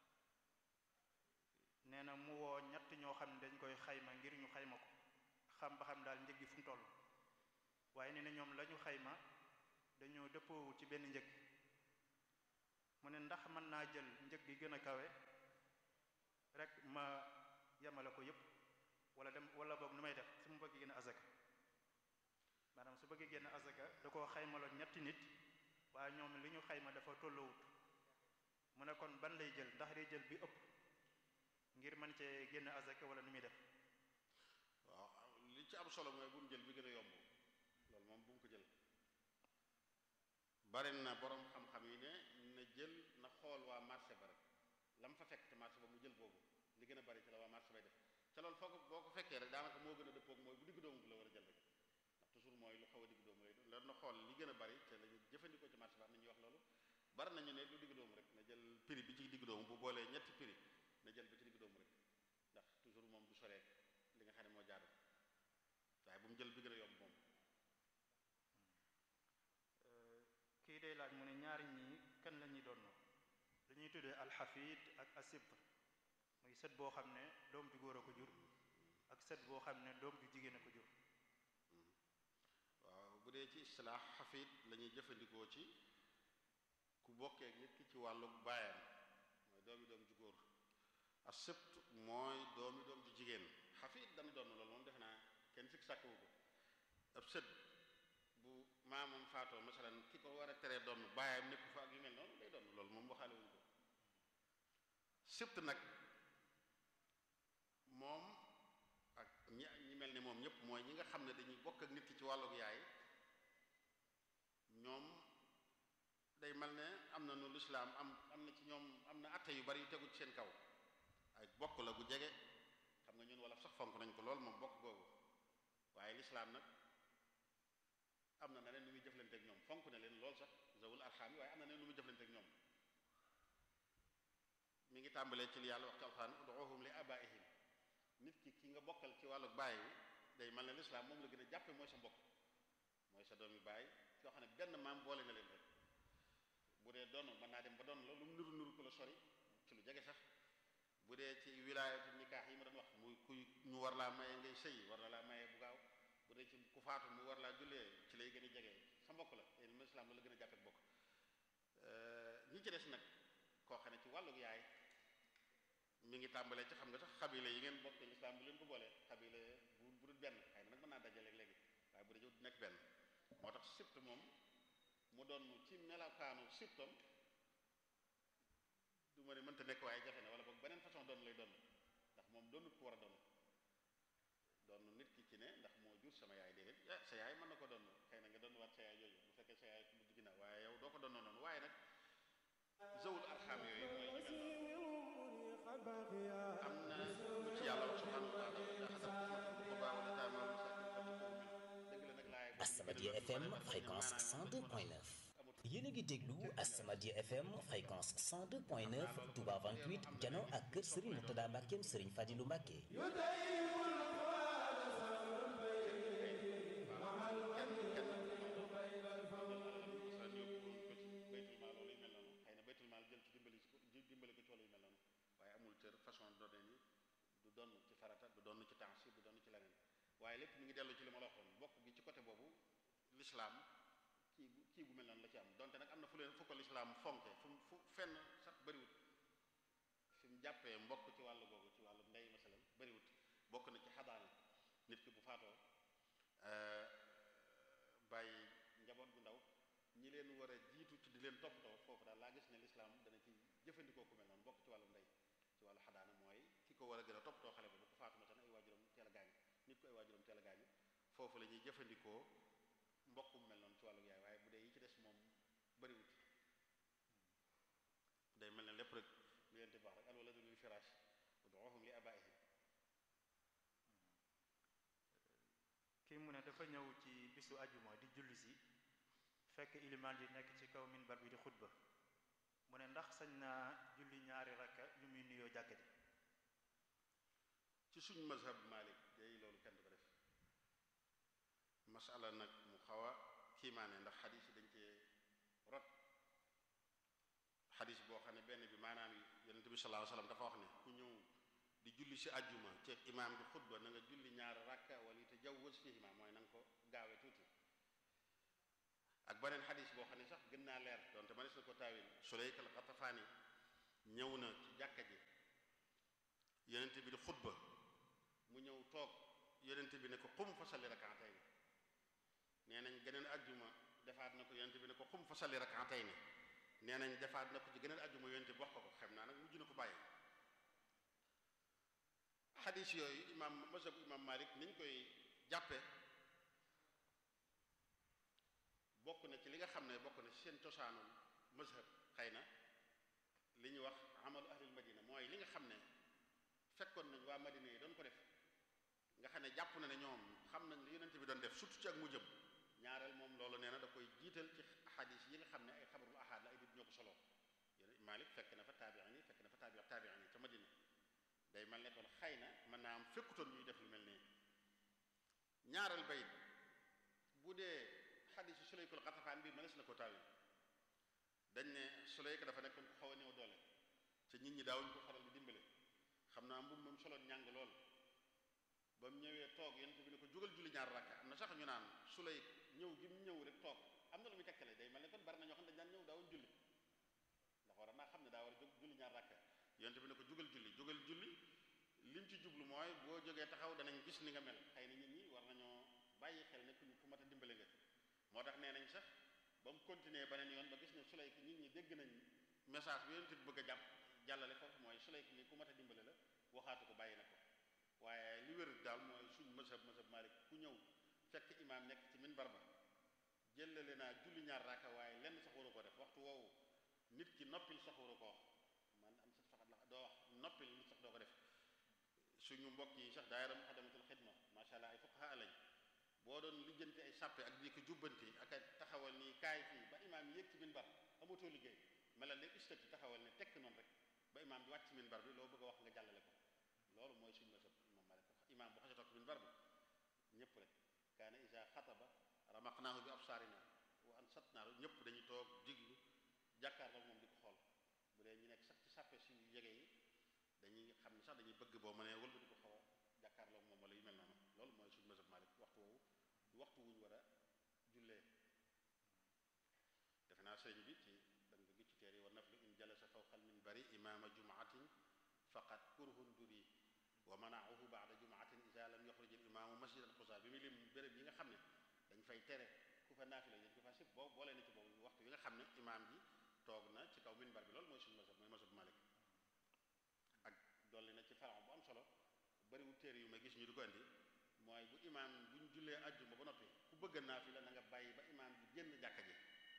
nee na mu woo ñett ñoo xam ne dañ koy xayma ngir ñu xayma ko xam ba xam daal njëg gi fu mu toll waaye nee na ñoom la ñu xayma dañoo dëppoo ci benn njëg mu ne ndax mën naa jël njëg gi gën a kawe rek ma yemale ko yépp wala dem wala boog nu may def su ma bëgg gën a azaka maanaam su su bëggee génn azaka da koo xaymaloon ñetti nit waaye ñoom li ñu xayma dafa tolloowut mu ne kon ban lay jël ndax day jël bi ëpp ngir mën cee génn azaka wala nu muy def waaw li ci am solo mooy bu mu jël bi gën a yomb loolu moom bu mu ko jël bari na borom xam-xam yi ne na jël na xool waa marché ba rek la mu fa fekk te marché ba mu jël boobu li gën a bari ci la waa marché bay def ca loolu foo ko boo ko fekkee rek daanaka moo gën a dëppoog mooy bu digg doomu bi la war a jël rek ndax toujours mooy lu xaw a digg doomu lay doon loolu na xool li gën a bari te lañu jëfandikoo ci marché ba am na ñuy wax loolu bari nañu ne lu digg doomu rek na jël prix bi ci digg doomu bu boolee ñetti prix na jël bi ci digg doomu rek ndax toujours moom du soree li nga xam ne moo jaadu waaye bu mu jël bi gën a yomb moom kii day laaj mu ne ñaari ñi kan la ñuy doon dañuy tuddee alxafid ak asibt muy sët boo xam ne doom ju góor a ko jur ak sët boo xam ne doom ju jigéen a ko jur waaw bu dee ci istilaax xafid la ñuy jëfandikoo ci ku bokkee ak nit ki ci wàllu baayam mooy doomi doom ju góor asibt mooy doomi doom ju jigéen xafid dana doon loolu moom defe naa kenn sikk sàkkawu ko ab sët bu maamam faatoo masalan ki ko war a teree doon baayam nekku fa ak yu mel noonu day doon loolu moom waxaale wuñu ko sibt nag moom ak ñi ñi mel ni moom ñëpp mooy ñi nga xam ne dañuy bokk ak nit ki ci wàllug yaay ñoom day mel ne am na nu lislaam am am na ci ñoom am na atte yu bari yu tegu ci seen kaw ay bokk la gu jege xam nga ñun wala sax fonk nañ ko lool moom bokk googu waaye lislaam nag am na neneen nu muy jëflanteeg ñoom fonk na leen lool sax zawul arxaam yi waaye am na neneen nu muy jëflanteeg ñoom mi ngi tàmbalee ci li yàlla wax ci alxuraan uduuhum li abaihim nit ki ki nga bokkal ci wàllu baay wi day mel ne lislaam moom la gën a jàppe mooy sa mbokk mooy sa doomi baay yoo xam ne benn maam boole na leen rek bu dee doon mën naa dem ba doon la lu mu nuru nuru ko la sori ci lu jege sax bu dee ci wilaayatu nikaax yi ma doon wax muy kuy ñu war laa maye ngay sëy war na laa maye bu gaaw bu dee ci ku faatu mu war laa jullee ci lay gën a jege sa mbokk la yéen lislaam la la gën a jàppe bokk ñi ci des nag koo xam ne ci wàllug yaay mi ngi tàmbalee ci xam nga sax xabile yi ngeen bokk lislaam bu leen ko boolee xabile bu bu dul benn xëy na nag mën naa dajale léegi waaye bu dee du nekk benn moo tax sibt moom mu doon ci melakaanu sibtam du ma ne mënta nekk waaye jafe na wala boog beneen façon doon lay doon ndax moom doonut ko war a doon doon nit ki ci ne ndax moo jur sama yaay déedéet ah sa yaay mën na ko doon xëy na nga doon waat sa yaay jooju bu fekkee sa yaay ku mujj ginnaaw waaye yow doo ko doon noonu waaye nag zawul arxam yooyu mooy ñu mel noonu am na lu ci yàlla wax subhanahu wa taala Asamadia FM fréquence 102.9 yéen a ngi déglu Asamadia FM fréquence 102.9 Touba 28 jano ak kër Serigne Mourtada Mbackeem Serigne Fadilou Mbacke doon ci farata du doon ci temps du doon ci leneen waaye lépp mi ngi dellu ci li ma la waxoon bokk gi ci côté boobu lislaam kii bu kii bu mel noonu la ci am donte nag am na fu leen fu ko lislaam fonke fu fu fenn sax bëriwut fi mu jàppee mbokk ci wàllu googu ci wàllu ndey masalan bëriwut bokk na ci xadaana nit ki bu faatoo bàyyi njaboot gu ndaw ñi leen war a jiitu ci di leen toppatoo foofu daal laa gis ne lislaam dana ci jëfandikoo ku mel noonu bokk ci wàllu ndey ci wàllu xadaana mooy ki ko war a gën a toppatoo xale ba bu ko faatu masalan ay waajuram teel a gaañu nit ko ay waajuram teel a gaañu foofu la ñuy jëfandikoo mbokk mu mel noonu ci wàllu yaay waaye bu dee yi ci des moom bëriwut day mel ne lépp rek lu leen di wax rek al waladu lil firaash ud'uuhum li abaa'ihim kii mu ne dafa ñëw ci bisu ajuma di julli si fekk ilimaan yi nekk ci kaw minbar bi di xutba mu ne ndax sañ naa julli ñaari rakka yu muy nuyoo jàkka ji ci suñ mazhab Malik day loolu kenn du ko def masala nag mu xaw a kiimaane ndax xadis yi dañ cee rot xadis boo xam ne benn bi maanaam yonente bi sallallahu alayhi wasallam dafa wax ne ku ñëw di julli si ajjuma ci imaam di xutba na nga julli ñaar rakka wala te jawwaz fihima mooy na nga ko gaawe tuuti ak beneen xadis boo xam ne sax gën naa leer donte manis na ko taawil Sulayk al Xatafaani ñëw na ci jàkka ji yonente bi di xutba mu ñëw toog yonente bi ne ko qum fa salli rakaatayni nee nañ geneen ajjuma defaat na ko yonent bi ne ko xum fa salli rak'atayn nee nañ defaat na ko ci geneen ajjuma yonent bi wax ko ko xam naa nag mujj na ko bàyyi xadis yooyu imam mazhab imam malik niñ koy jàppe bokk na ci li nga xam ne bokk na ci seen cosaanul mazhab xëy na li ñuy wax amalu ahlil madina mooy li nga xam ne fekkoon nañ waa madina yi doon ko def nga xam ne jàpp na ne ñoom xam nañ li yonent bi doon def surtout ci ak mu jëm ñaareel moom loolu nee na da koy jiital ci xadis yi nga xam ne ay xabarul ahad la ay nit ñoo ko soloo yéen Malik fekk na fa taabiin yi fekk na fa taabi taabiin yi ca madina day mel ne kon xëy na mën naa am fekkutoon ñuy def lu mel nii ñaareel bayit bu dee xadisu sulaykul xatafaan bi mënees na ko taawi dañ ne sulayk dafa nekkoon ku xaw a néew doole te nit ñi daawuñ ko faral di dimbale xam naa mbub moom soloon ñàng lool ba mu ñëwee toog yonent bi ne ko jógal julli ñaar rakka am na sax ñu naan sulayk ñëw gi mu ñëw rek toog am na lu muy tekkale day mel ne kon bari na ñoo xam ne dañ daan ñëw daawuñ julli ndax war naa xam ne daa war a jóg julli ñaar rakka yonent bi ne ko jógal julli jógal julli lim ci jublu mooy boo jógee taxaw danañ gis ni nga mel xëy na nit ñi war nañoo bàyyi xel ne ku ku mat a dimbale nga moo tax nee nañ sax ba mu continuer beneen yoon ba gis ne Sulayk nit ñi dégg nañ message bi yonent bi bëgg a jàpp jàllale foofu mooy Sulayk ni ku mat a dimbale la waxaatu ko bàyyi na ko waaye li wér daal mooy suñ mazhab mazhab Malik ku ñëw fekk imaam nekk ci minbar ba jëlale naa julli ñaar raaka waaye lenn sax waru ko def waxtu woowu nit ki noppil sax waru ko wax man am sax faxat la doo wax noppil nit sax doo ko def suñu mbokk yi sax daayira Muxaddamatul Xidma macha allah ay fuqaha lañ boo doon lijjanti ay sàppe ak di ko jubbanti ak a taxawal nii kaay fii ba imaam yéeg ci minbar amatoo liggéey melal ne istati taxawal ne tekk noonu rek ba imaam bi wàcc ci minbar bi loo bëgg a wax nga jàllale ko loolu mooy suñu masab imam Malik imaam bu xasee toog ci minbar bi ñëpp rek kaana isa xataba ramaqnaahu bi absaarina wa ansatnaahu ñëpp dañuy toog diglu jàkkaarloo moom di ko xool bu dee ñu nekk sax ci sàppe si jege yi dañuy xam ne sax dañuy bëgg boo mënee wëlba di ko xaw a jàkkaarloo moom wala yu mel noonu loolu mooy suñu masab Malik waxtu woowu du waxtu wuñ war a jullee defe naa sëriñ bi ci da nga gis ci teer yi wa naflu in jalasa fawqal minbari imaama jumaatin faqat kurhun duri wa manaahu baada jumaatin isa lam yoxruj al imaamu masjidan xusa bi mu lim béréb yi nga xam ne dañ fay tere ku fa naafila yéen ku fa sib boo boolee na ci boobu waxtu yi nga xam ne imaam ji toog na ci kaw minbar bi loolu mooy suñu masab mooy masab Malik ak dolli na ci faran bu am solo bariwul téere yu ma gis ñu di ko andi mooy bu imaam bu ñu jullee ajjuma ba noppi ku bëgg naafila na nga bàyyi ba imaam bi génn jàkka ji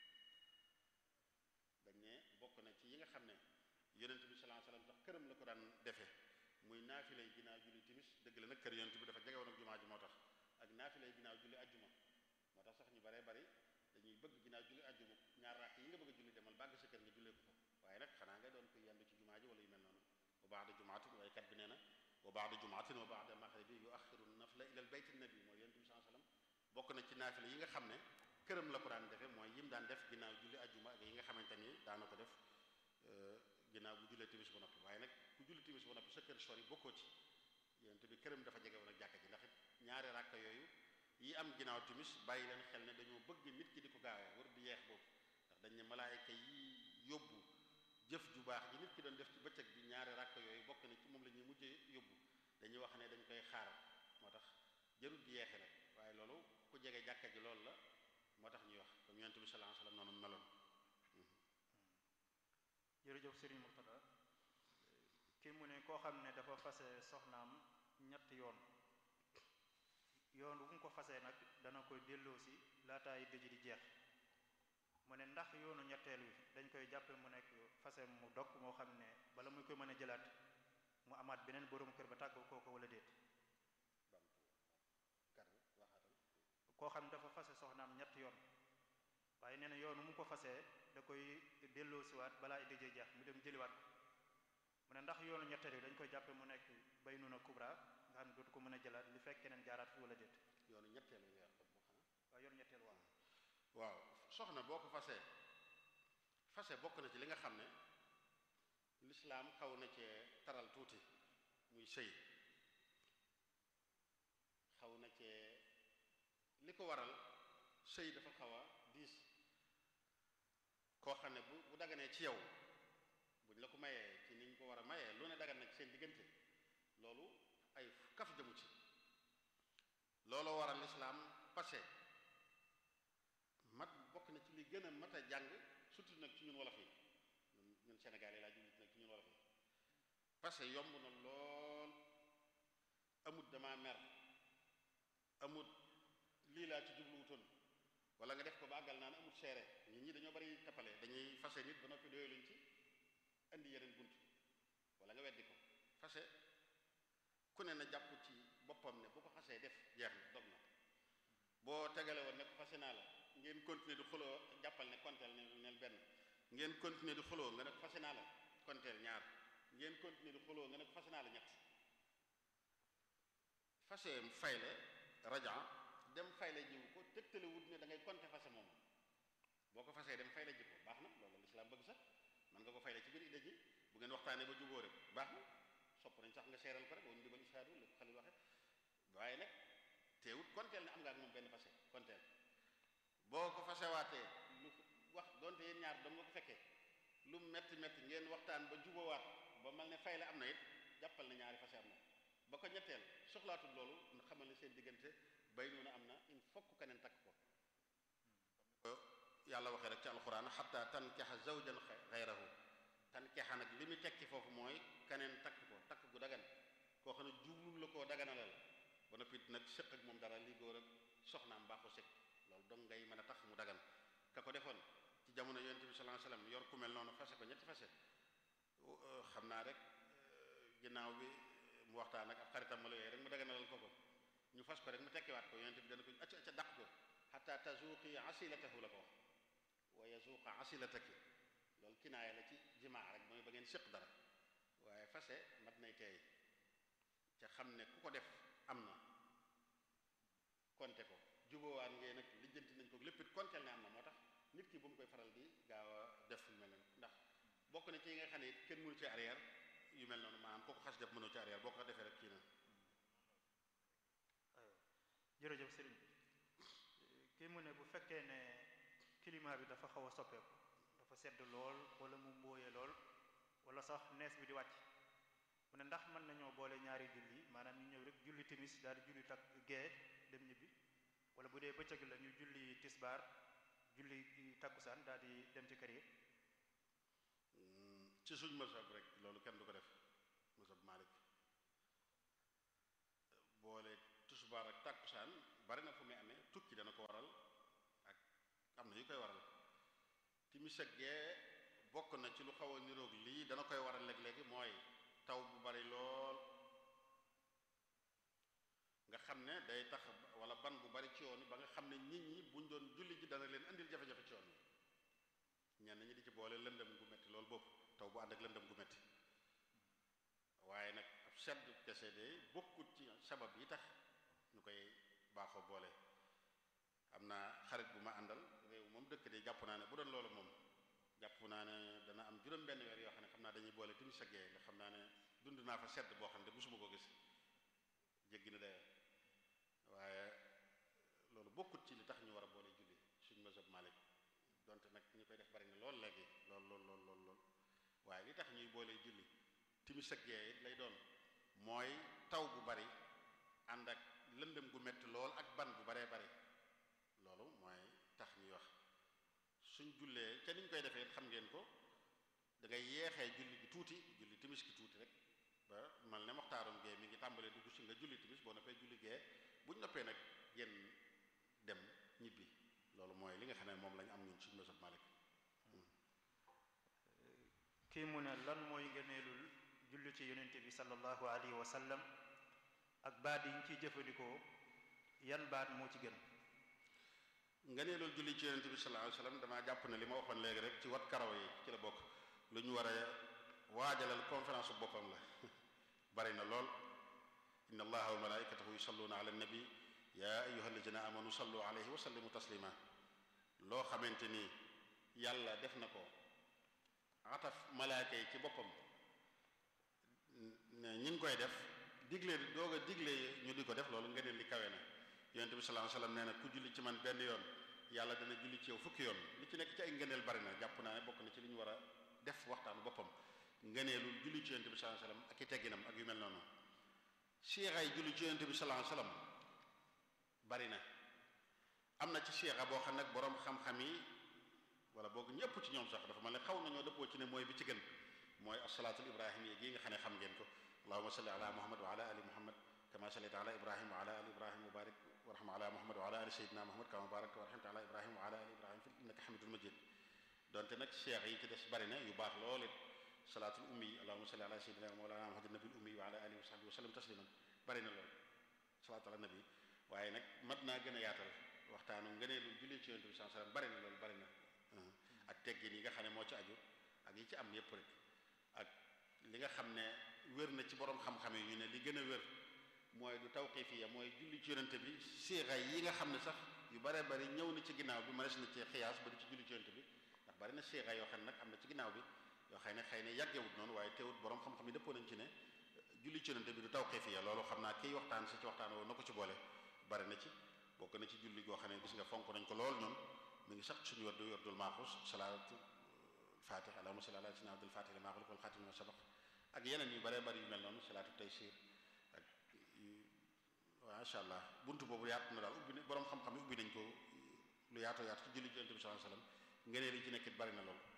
dañ ne bokk na ci yi nga xam ne yonent bi sallallahu alayhi wasallam sax këram la ko daan defee muy naafila yi ginnaaw julli timis dëgg la nag kër yonent bi dafa jege woon ak jumaa ji moo tax ak naafila yi ginnaaw julli ajjuma moo tax sax ñu baree bari dañuy bëgg ginnaaw julli ajjuma ñaar rakk yi nga bëgg a julli demal bàgg sa kër nga jullee ko fa waaye nag xanaa nga doon ko yendu ci jumaa ji wala yu mel noonu wa ba'da jumaatin waaye kat bi nee na wa ba'da jumaatin wa ba'da maghribi yu axiru nafla ila al bayt nabi mooy yonent bi sallallahu alayhi wasallam bokk na ci naafila yi nga xam ne këram la ko daan defee mooy yim daan def ginnaaw julli ajjuma ak yi nga xamante ni daana ko def ginnaaw bu jullee timis ba noppi waaye nag ku julli timis ba noppi sa kër sori bokkoo ci yonent bi këram dafa jege woon ak jàkka ji ndax it ñaari ràkka yooyu yi am ginnaaw timis bàyyi leen xel ne dañoo bëgg nit ki di ko gaawee war di yeex boobu ndax dañ ne malaayka yi yóbbu jëf ju baax ji nit ki doon def ci bëccëg bi ñaari ràkka yooyu bokk na ci moom la ñuy mujjee yóbbu dañuy wax ne dañ koy xaar moo tax jarul di yeexe nag waaye loolu ku jege jàkka ji loolu la moo tax ñuy wax comme yonent bi sallallahu alayhi wasallam noonu meloon jërëjëf Serigne Murtada kii mu ne koo xam ne dafa fase soxnaam ñett yoon yoon bu mu ko fasee nag dana koy delloosi laataay dëj di jeex mu ne ndax yoonu ñetteel wi dañ koy jàppe mu nekk fase mu dog moo xam ne bala muy koy mën a jëlaat mu amaat beneen borom kër ba tàggoo kooku wala déet koo xam ne dafa fase soxnaam ñett yoon waaye nee na yoonu mu ko fasee da koy delloosiwaat balaa ay dëjee jeex mu dem jëliwaat ko mu ne ndax yoonu ñetteel yi dañ koy jàppe mu nekk bay nuna kubra nga xam ne dootu ko mën a jëlaat li fekk keneen jaaraat fi wala déet yoonu ñetteel yi nga wax xanaa waaw yoonu ñetteel waaw waaw soxna boo ko fasee fase bokk na ci li nga xam ne lislaam xaw na cee taral tuuti muy sëy xaw na cee li ko waral sëy dafa xaw a diis koo xam ne bu bu daganee ci yow buñ la ko mayee ci niñ ko war a mayee lu ne dagan na ci seen diggante loolu ay kaf jëmu ci looloo waral lislaam passé gën a mat a jàng surtout nag ci ñun wolof yi ñun ñun Sénégal yi laa jublu nag ci ñun wolof yi parce que yomb na lool amut dama mer amut lii laa ci jubluwutoon wala nga def ko ba àggal naan amut seere nit ñi dañoo bari tappale dañuy fase nit ba noppi doyaluñ ci indi yeneen bunt wala nga weddi ko fase ku ne na jàpp ci boppam ne bu ko xasee def jeex na dog na boo tegale woon ne ko fase naa la ngeen continuer di xuloo jàppal ne konteel ne neel benn ngeen continuer di xuloo nga ne ko fase naa la konteel ñaar ngeen continuer di xuloo nga ne ko fase naa la ñett fase fayle raja dem fayle jiwu ko tegtale wut ne da ngay konte fase moom boo ko fasee dem fayle ji ko baax na loolu lislaam bëgg sax man nga ko fayle ci biir idda ji bu ngeen waxtaanee ba jubóo rek baax na sopp nañ sax nga seeral ko rek woon dibal isaadu la ko xalil waxe waaye nag teewut konteel ne am nga ak moom benn fase konteel boo ko fasewaatee lu wax donte yéen ñaar dam nga ko fekkee lu metti metti ngeen waxtaan ba jubóowaat ba mal ne fay la am na it jàppal na ñaari fase am na ba ko ñetteel soxlaatul loolu nga xamal ne seen diggante bay noonu am na il faut que keneen takk ko yàlla waxee rek ci alxuraan xatta tankexa zawjan xayrahu tankexa nag li mu tekki foofu mooy keneen takk ko takk gu dagan koo xam ne jublul la koo daganalal ba noppi nag sëq ak moom dara li góor ak soxnaam baaxu sëq loolu dong ngay mën a tax mu dagan ka ko defoon ci jamono yonent bi sallallahu alayhi wasallam yor ku mel noonu fase ko ñetti fase xam naa rek ginnaaw bi mu waxtaan ak ab xaritam ma la yooyu rek mu daganalal ko ko ñu fas ko rek mu tekkiwaat ko yonent bi dana ko acca acca dàq ko xatta tazuqi asilatahu la ko wax wa yazuqa asilataki loolu kinaaya la ci jimaa rek mooy ba ngeen séq dara waaye fase mat nay teey ca xam ne ku ko def am na konte ko jubóowaan ngeen nag lijjanti nañ ko lépp it konteel ne am na moo tax nit ki bu mu koy faral di gaaw a def yu mel noonu ndax bokk na ci yi nga xam ne it kenn mënu ci arrière yu mel noonu maanaam kooku xas def mënoo ci arrière boo ko defee rek kii na jërëjëf sëriñ bi kii mu ne bu fekkee ne climat bi dafa xaw a soppeeku dafa sedd lool wala mu mbóoye lool wala sax nees bi di wàcc mu ne ndax mën nañoo boole ñaari julli maanaam ñu ñëw rek julli timis daal di julli tak gee dem ñibbi wala bu dee bëccëg la ñu julli tisbaar julli takkusaan daal di dem ci kër yi ci suñ mazhab rek loolu kenn du ko def mazhab Malik boole tisbaar ak takkusaan bari na fu muy amee tukki dana ko waral ak am na yu koy waral timis ak gee bokk na ci lu xaw a niroog lii dana koy waral léeg-léegi mooy taw bu bari lool nga xam ne day tax wala ban bu bari ci yoon ba nga xam ne nit ñi buñ doon julli ji dana leen andil jafe-jafe ci yoon yi ñenn ñi di ci boole lëndëm gu metti loolu boobu taw bu ànd ak lëndëm gu metti waaye nag ab sedd kese de bokkut ci sabab yi tax ñu koy baaxoo boole am na xarit bu ma àndal réew moom dëkk de jàpp naa ne bu doon loolu moom jàpp naa ne dana am juróom benn weer yoo xam ne xam naa dañuy boole timis ak gee nga xam naa ne dund naa fa sedd boo xam ne musuma ko gis jéggi na dayoo waaye loolu bokkut ci li tax ñu war a boole julli suñ mazhab Malik donte nag ñi koy def bari na lool léegi lool lool lool lool lool waaye li tax ñuy boole julli timis ak gee it lay doon mooy taw bu bari ànd ak lëndëm gu metti lool ak ban bu baree bari loolu mooy tax ñuy wax suñ jullee ca niñ koy defee xam ngeen ko da ngay yeexee julli gi tuuti julli timis gi tuuti rek ba mal ne waxtaaroon gee mi ngi tàmbalee dugg si nga julli timis boo noppee julli gee buñ noppee nag génn dem ñibbi loolu mooy li nga xam ne moom lañ am ñun suñu mazhab Malik kii mu ne lan mooy ngëneelul julli ci yonente bi sallallahu alayhi wa sallam ak baat yi ñu ciy jëfandikoo yan baat moo ci gën nga nee loolu julli ci yonente bi sallallahu alayhi wasallam damaa jàpp ne li ma waxoon léegi rek ci wat karaw yi ci la bokk lu ñu war a waajalal conférence bu boppam la bari na lool inna allaha wa malaikatahu yusalluna ala nabi ya ayyuha alladina amanu sallu alayhi wa sallimu taslima loo xamante ni yàlla def na ko ataf malaaka yi ci boppam ne ñi ngi koy def digle doog a digle ñu di ko def loolu nga neen li kawe na yonent bi sallallahu alayhi wasallam nee na ku julli ci man benn yoon yàlla dana julli ci yow fukki yoon li ci nekk ci ay ngëneel bari na jàpp naa ne bokk na ci li ñu war a def waxtaanu boppam ngëneelu julli ci yonent bi sallallahu alayhi wasallam ak i tegginam ak yu mel noonu siixaay julli ci yonent bi sallallahu alayhi wasallam bari na am na ci siixa boo xam nag boroom xam-xam yi wala boog ñëpp ci ñoom sax dafa mel ne xaw nañoo dëppoo ci ne mooy bi ci gën mooy asalaatul ibrahim yi gii nga xam ne xam ngeen ko allahuma salli ala muhammad wa ala ali muhammad kama sallayta ala ibrahim wa ala ali ibrahim wa barik warham ala muhammad wa ala ali sayidina muhammad kama barakta wa rahimta ala ibrahim wa ala ali ibrahim fi innaka hamidul majid donte nag cheikh yi ci des bari na yu baax lool it salaatul ummi yi allahuma salli ala sayidina mawlana muhammad nabil ummi wa ala alihi wa sahbihi wa sallam tasliman bari na lool salaatu ala nabi waaye nag mat naa gën a yaatal waxtaanu ngëneelu julli ci yonent bi sallallahu alayhi wasallam bari na loolu bari na ak teggin yi nga xam ne moo ci aju ak yi ci am yépp rek ak li nga xam ne wér na ci borom xam-xam yi ñu ne li gën a wér mooy du tawqifiya mooy julli ci yonent bi siixa yi nga xam ne sax yu bare bari ñëw na ci ginnaaw bi mënees na ci xiyaas ba di ci julli ci yonent bi ndax bari na siixa yoo xam ne nag am na ci ginnaaw bi yoo xam ne xëy na yàggewut noonu waaye teewut borom xam-xam yi dëppoo nañ ci ne julli ci yonent bi du tawqifiya loolu xam naa kiy waxtaan si ci waxtaan woo na ko ci boole bari na ci bokk na ci julli goo xam ne gis nga fonk nañ ko lool ñun mi ngi sax suñu wardu wardul maaxus salaatu fatih allahumma salli ala sayyidina abdul fatih lima xuliq wal xatim lima sabaq ak yeneen yu bare bari yu mel noonu salaatu taysir ak macha allah buntu boobu yaatu na daal ubbi ne borom xam-xam yi ubbi nañ ko lu yaatoo yaatu ci julli ci yonent bi sallallahu alayhi wasallam ngëneel yi ci nekkit bari na lool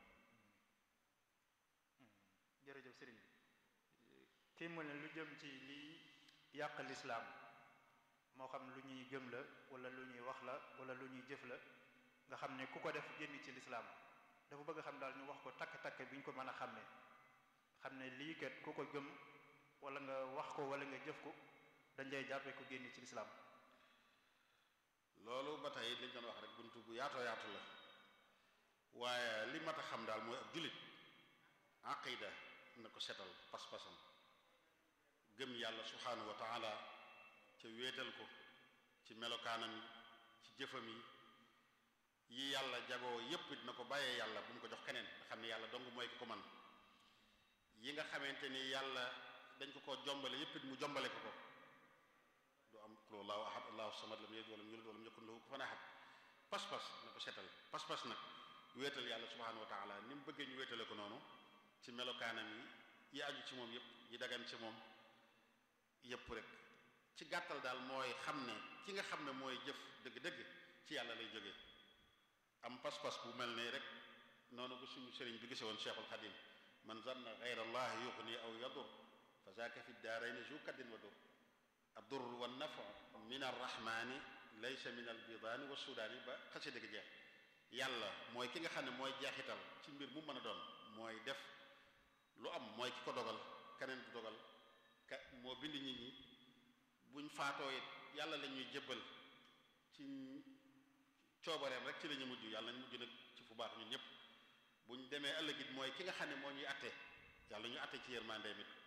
jërëjëf sëriñ kii mu ne lu jëm ci lii yàq lislaam moo xam lu ñuy gëm la wala lu ñuy wax la wala lu ñuy jëf la nga xam ne ku ko def génn ci lislaam dafa bëgg a xam daal ñu wax ko takk-takk bi ñu ko mën a xàmmee xam ne lii kat ku ko gëm wala nga wax ko wala nga jëf ko dañ lay jàppee ko génn ci lislaam loolu ba tey liñ doon wax rek buntu bu yaatoo yaatu la waaye li mat a xam daal mooy ab jullit aqida na ko setal pas-pasam gëm yàlla subhanahu wa taala ca wéetal ko ci melokaanam yi ci jëfam yi yi yàlla jagoo yépp it na ko bàyyee yàlla bu mu ko jox keneen nga xam ne yàlla dong mooy ki ko man yi nga xamante ni yàlla dañ ko ko jombale yépp it mu jombale ko ko du am qul allahu ahad allahu samad lam yalid walam yulad walam yakun lahu kufuwan ahad pas-pas na ko setal pas-pas nag wéetal yàlla subhanahu wa taala ni mu bëggee ñu wéetale ko noonu ci melokaanam yi yi aju ci moom yépp yi dagan ci moom yépp rek ci gàttal daal mooy xam ne ki nga xam ne mooy jëf dëgg-dëgg ci yàlla lay jógee am pas-pas bu mel ne rek noonu bu suñu sëriñ bi gise woon cheikhul xadim man zanna gayra allah yuxni aw yadur fa zaaka fi daarayni zu kaddin wa dur addur wa nafu min arrahmani laysa min albidaani wa sudaani ba xasi dëgg jeex yàlla mooy ki nga xam ne mooy jeexital ci mbir mu mën a doon mooy def lu am mooy ki ko dogal keneen du dogal ka moo bind nit ñi buñ faatoo it yàlla la ñuy jébbal ci coobareem rek ci la ñu mujj yàlla ñu mujj nag ci fu baax ñun ñëpp buñ demee ëllëg it mooy ki nga xam ne moo ñuy atte yàlla ñu atte ci yërmandeem it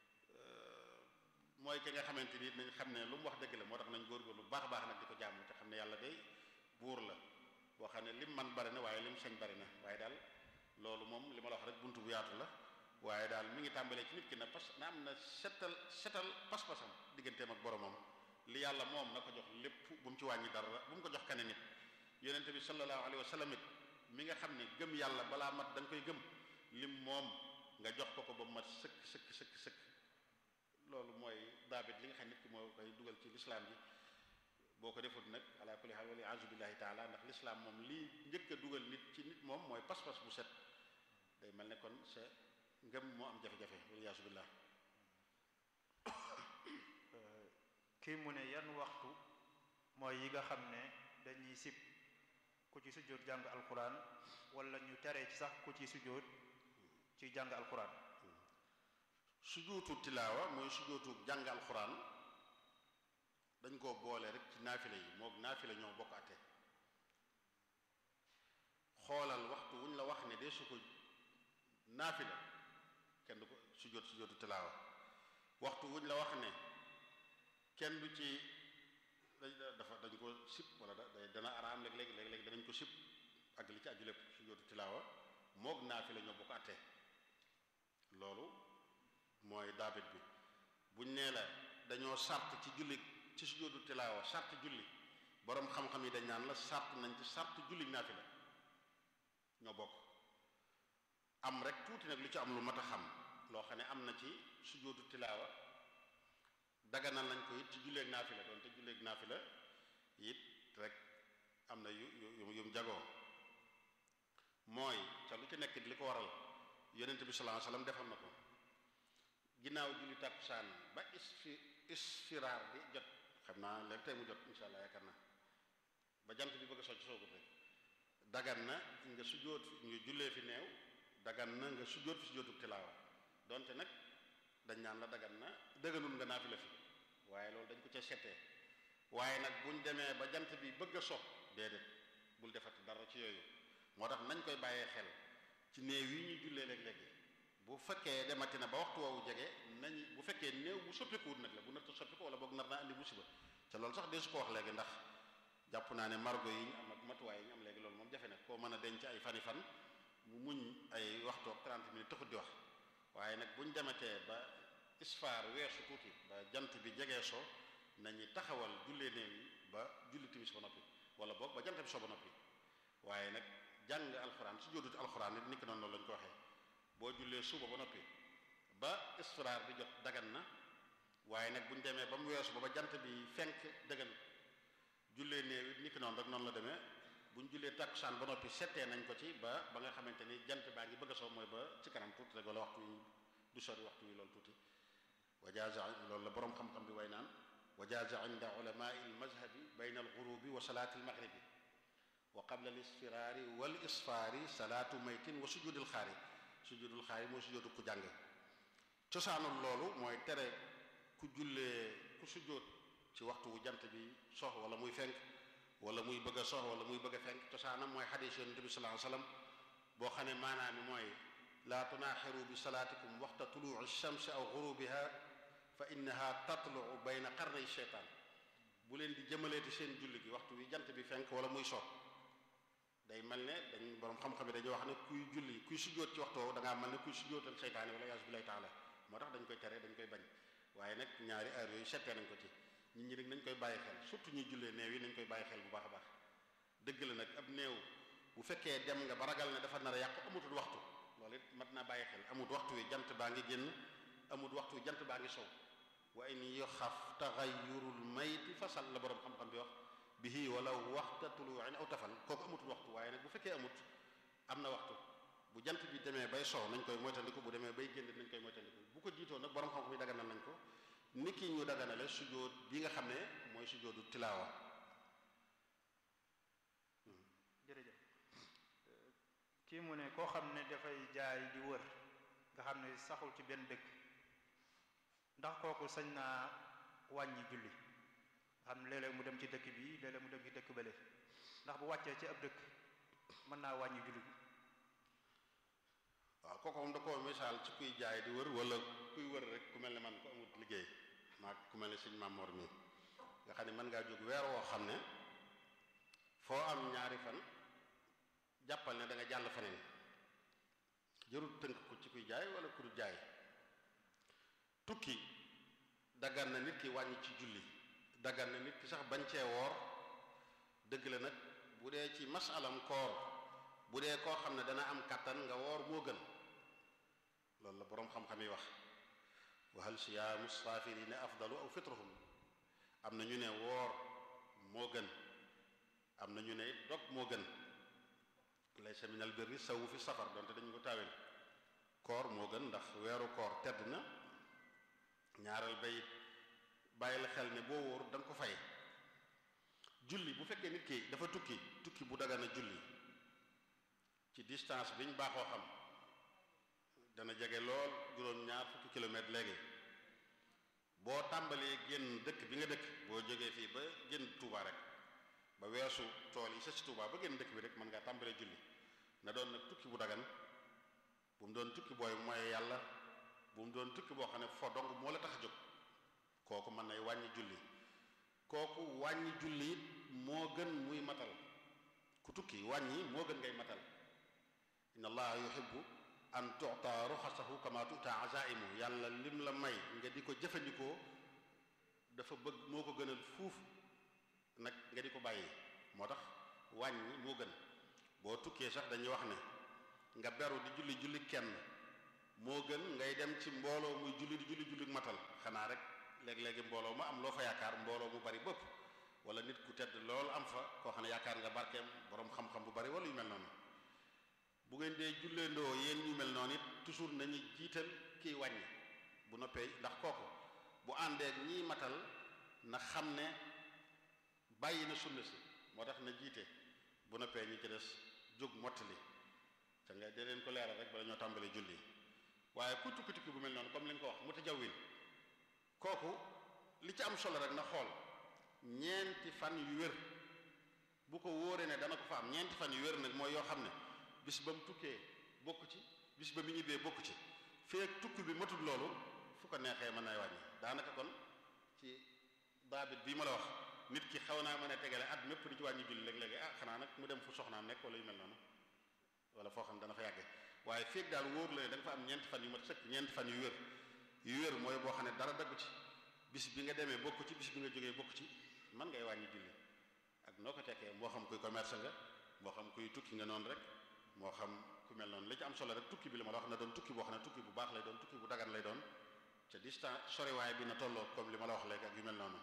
mooy ki nga xamante ni nañ xam ne lu mu wax dëgg la moo tax nañ góorgóorlu bu baax a baax nag di ko jàmm te xam ne yàlla day buur la boo xam ne lim man bari na waaye lim sañ bari na waaye daal loolu moom li ma la wax rek buntu bu yaatu la waaye daal mi ngi tàmbalee ci nit ki na pas na am na setal setal pas-pasam digganteem ak boromam li yàlla moom na ko jox lépp bu mu ci wàññi dara bu mu ko jox keneen nit yonente bi sallallahu alayhi wa sallam it mi nga xam ne gëm yàlla balaa mat da nga koy gëm lim moom nga jox ko ko ba mat sëkk sëkk sëkk sëkk loolu mooy daabit li nga xam nit ki moo koy dugal ci lislaam ji boo ko defut nag ala kulli haal wala a'uuzu billahi taala ndax lislaam moom lii njëkk a dugal nit ci nit moom mooy pas-pas bu set day mel ne kon sa ngëm moo am jafe-jafe wala yaasu billah kii mu ne yan waxtu mooy yi nga xam ne dañuy sib ku ci sujjóot jàng alquran wala ñu teree ci sax ku ci sujjóot ci jàng alquran sujjóotu tilaawa mooy sujjóotu jàng alquran dañ koo boole rek ci naafile yi moog naafile ñoo bokk ate xoolal waxtu wuñ la wax ne de su ko naafila kenn du ko sujjóot sujjóotu tilaawa waxtu wuñ la wax ne kenn du ci dafa dañ ko sib wala da dana araam léeg-léeg léeg-léeg danañ ko sib ak li ci aju lépp sujjóotu tilaawa moog naafila ñoo bokk ate loolu mooy daabit bi buñ nee la dañoo sart ci julli ci sujjóotu tilaawa sart julli boroom xam-xam yi dañ naan la sart nañ ci sart julli naafila ñoo bokk am rek tuuti nag lu ci am lu mat a xam loo xam ne am na ci sujjóotu tilaawa daganal nañ ko it ci julleeg naafila doon te julleeg naafila it rek am na yu yu yu mu jagoo mooy ca lu ci nekk li ko waral yonent bi sallallahu alayhi wasallam defoon na ko ginnaaw julli tàkkusaan ba isfi isfiraar bi jot xam naa léegi tey mu jot insha allah yaakaar naa ba jant bi bëgg a socc soogut rek dagan na nga sujjóot nga jullee fi neew dagan na nga sujjóot fi sujjóotu tilaawa donte nag dañ naan la dagan na dëgganul nga naafila fi waaye loolu dañ ko ca settee waaye nag buñ demee ba jant bi bëgg a so déedéet bul defati dara ci yooyu moo tax nañ koy bàyyee xel ci néew yi ñuy jullee léeg-léegi bu fekkee demati na ba waxtu woowu jege nañ bu fekkee néew bu soppikuwut nag la bu narta soppiku wala boog nar naa andi musiba te loolu sax dee su ko wax léegi ndax jàpp naa ne margo yi ñu am ak matuwaay yi ñu am léegi loolu moom jafe na koo mën a denc ay fani fan mu muñ ay waxtu ak 30 minutes taxut di wax waaye nag buñ demetee ba isfaar weesu tuuti ba jant bi jegee so nañu taxawal jullee néew yi ba julli timis ba noppi wala boog ba jant bi so ba noppi waaye nag jàng alxuraan su jóodut alxuraan nit ni ki noonu loolu lañ ko waxee boo jullee suba ba noppi ba isfiraar bi jot dagan na waaye nag buñ demee ba mu weesu ba ba jant bi fenk dagan jullee néew it ni ki noonu rek noonu la demee buñ jullee takkusaan ba noppi settee nañ ko ci ba ba nga xamante ni jant baa ngi bëgg a soo mooy ba ci kanam tuuti rek wala waxtu wi du sori waxtu wi loolu tuuti wa jaaza loolu la boroom xam-xam bi way naan wa jaaza inda ulamai almazhabi bayna alghurubi wa salaati almaghribi wa qabla alisfiraari wal isfaari salaatu maytin wa sujudil xaari sujudul xaari mooy sujudu ku jàng cosaanul loolu mooy tere ku jullee ku sujjóot ci waxtu wu jant bi sox wala muy fenk wala muy bëgg a sox wala muy bëgg a fenk cosaanam mooy xadiis yonent bi sallallahu alayhi wasallam boo xam ne maanaam mooy laa tunaaxiru bi salaatikum waxta tuluuci shamsi aw gurubiha fa innaha tatluu bayna qarnay sheytaan bu leen di jëmaleeti seen julli gi waxtu wi jant bi fenk wala muy sox day mel ne dañ borom xam-xam yi dañuy wax ne kuy julli kuy sujjóot ci waxtu woowu da ngaa mel ne kuy sujjóotal seytaane wala yaasu billahi taala moo tax dañ koy tere dañ koy bañ waaye nag ñaari heure yooyu settee nañ ko ci nit ñi nag nañ koy bàyyi xel surtout ñuy jullee néew yi nañ koy bàyyi xel bu baax a baax dëgg la nag ab néew bu fekkee dem nga ba ragal ne dafa nar a yàqu amutul waxtu loolu it mat naa bàyyi xel amut waxtu wi jant baa ngi génn amut waxtu wi jant baa ngi sow wa in yoxaf taxayurul mayti fasal la borom xam-xam bi wax bihi wala waxta tuluuin aw tafal kooku amutul waxtu waaye nag bu fekkee amut am na waxtu bu jant bi demee bay sow nañ koy moytandiku bu demee bay génn nañ koy moytandiku bu ko jiitoo nag borom xam-xam yi daganal nañ ko niki ñu daganale sujjóot bi nga xam ne mooy sujjóotu tilaawa jërëjëf kii mu ne koo xam ne dafay jaay di wër nga xam ne saxul ci benn dëkk ndax kooku sañ naa wàññi julli nga xam ne léeg-léeg mu dem ci dëkk bi léeg-léeg mu dem ci dëkk bële ndax bu wàccee ci ab dëkk mën naa wàññi julli bi waaw kooku moom da koo misaal ci kuy jaay di wër wala kuy wër rek ku mel ne man ko amut liggéey maa ku mel ne sëñ Mamor mi nga xam ne mën ngaa jóg weer woo xam ne foo am ñaari fan jàppal ne da nga jàll faneen jërul tënk ko ci kuy jaay wala ku du jaay tukki daggan na nit ki wàññi ci julli daggan na nit ki sax bañ cee woor dëgg la nag bu dee ci masalam koor bu dee koo xam ne dana am kàttan nga woor moo gën loolu la boroom xam-xam yi wax wa hal siyaamu saafirina afdalu aw fitruhum am na ñu ne woor moo gën am na ñu ne dog moo gën laysa minal birri sawu fi safar donte dañu ko taawel koor moo gën ndax weeru koor tedd na ñaareel bay bàyyi la xel ne boo wóor da nga ko fay julli bu fekkee nit ki dafa tukki tukki bu dagana julli ci distance biñ baaxoo xam dana jege lool juróom ñaar fukki kilomètre léegi boo tàmbalee génn dëkk bi nga dëkk boo jógee fii ba génn Touba rek ba weesu tool yi sa si Touba ba génn dëkk bi rek mën ngaa tàmbalee julli na doon nag tukki bu dagan bu mu doon tukki booy mooy yàlla bu mu doon tukki boo xam ne fo dong moo la tax a jóg kooku mën nay wàññi julli kooku wàññi julli it moo gën muy matal ku tukki wàññi moo gën ngay matal inna allaha yuhibbu an tu'ta ruxasahu kama tu'ta azaimu yàlla lim la may nga di ko jëfandikoo dafa bëgg moo ko gënal fuuf nag nga di ko bàyyi moo tax wàññi moo gën boo tukkee sax dañuy wax ne nga beru di julli julli kenn moo gën ngay dem ci mbooloo muy julli di julli julli matal xanaa rek léeg-léegi mbooloo ma am loo fa yaakaar mbooloo mu bari bëpp wala nit ku tedd lool am fa koo xam ne yaakaar nga barkeem boroom xam-xam bu bari wala yu mel noonu bu ngeen dee julleendoo yéen ñu mel noonu it toujours nañu jiital kiy wàññi bu noppee ndax kooku bu àndeek ñiy matal na xam ne bàyyi na sunna si moo tax na jiite bu noppee ñi ci des jóg mottali te nga dee leen ko leeral rek bala ñoo tàmbalee julli waaye ku tukki tukki bu mel noonu comme li nga ko wax mu tajawwin kooku li ci am solo rek na xool ñeenti fan yu wér bu ko wóoree ne dana ko fa am ñeenti fan yu wér nag mooy yoo xam ne bis ba mu tukkee bokk ci bis ba mu ñibbee bokk ci feek tukki bi matul loolu fu ko neexee mën nay wàññi daanaka kon ci daabit bii ma la wax nit ki xaw naa mën a tegale at mépp di ci wàññi julli léeg-léegi ah xanaa nag mu dem fu soxnaam nekk wala yu mel noonu wala foo xam dana fa yàgge waaye feek daal wóor la ne da nga fa am ñeenti fan yu mat sëkk ñeenti fan yu wér yu wér mooy boo xam ne dara daggu ci bis bi nga demee bokk ci bis bi nga jógee bokk ci man ngay wàññi julli ak noo ko tekkee moo xam kuy commerce nga moo xam kuy tukki nga noonu rek moo xam ku mel noonu li ci am solo rek tukki bi la ma la wax na doon tukki boo xam ne tukki bu baax lay doon tukki bu dagan lay doon ca distance soriwaay bi na tolloo comme li ma la wax léegi ak yu mel noonu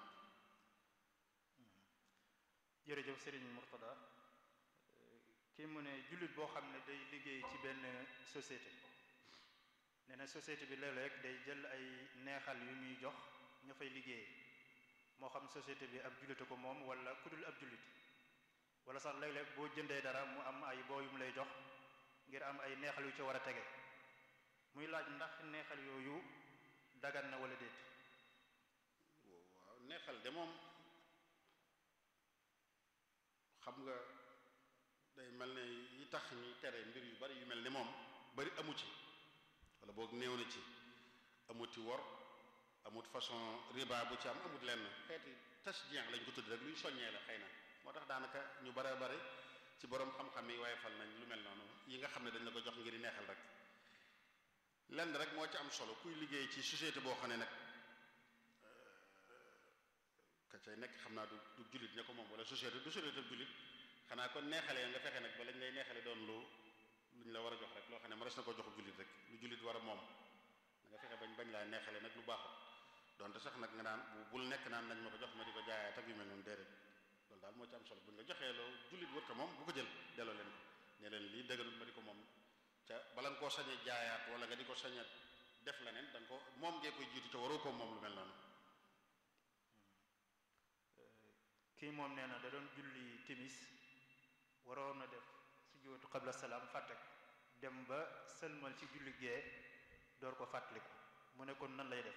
jërëjëf Serigne Mourtada kii mu ne jullit boo xam ne day liggéey ci benn société nee na société bi léeg-léeg day jël ay neexal yu muy jox ña fay liggéey moo xam société bi ab jullite ko moom wala ku dul ab jullit wala sax léeg-léeg boo jëndee dara mu am ay boo yu mu lay jox ngir am ay neexal yu ci war a tege muy laaj ndax neexal yooyu dagan na wala déet waaw neexal de moom xam nga day mel ne yi tax ñi tere mbir yu bari yu mel ni moom bari amu ci wala boog néew na ci amuti wor amut façon riba bu ci am amut lenn xeeti tasjien lañ ko tudd rek luy soññee la xëy na moo tax daanaka ñu bare bare ci borom xam-xam yi waaye fal nañ lu mel noonu yi nga xam ne dañ la ko jox ngir neexal rek lenn rek moo ci am solo kuy liggéey ci société boo xam ne nag ka cay nekk xam naa du du jullit ña ko moom wala société du société jullit xanaa kon neexalee nga fexe nag ba lañ lay neexale doon lu luñ la war a jox rek loo xam ne ma res na ko jox jullit rek lu jullit war a moom da nga fexe bañ bañ laa neexale nag lu baaxut donte sax nag nga naan bu bul nekk naan nañ ma ko jox ma di ko jaayaat ak yu mel noonu déedéet loolu daal moo ci am solo buñ la joxee loo jullit wër ko moom bu ko jël delloo leen ko ne leen lii dëgganul ma di ko moom ca bala nga koo sañe jaayaat wala nga di ko sañe def leneen da nga ko moom ngee koy jiitu ca waroo ko moom lu mel noonu kii moom nee na da doon julli timis waroon na def sujjóotu qabla salaam fàtte ko dem ba sëlmal ci julli gee door ko fàttaliku mu ne kon nan lay def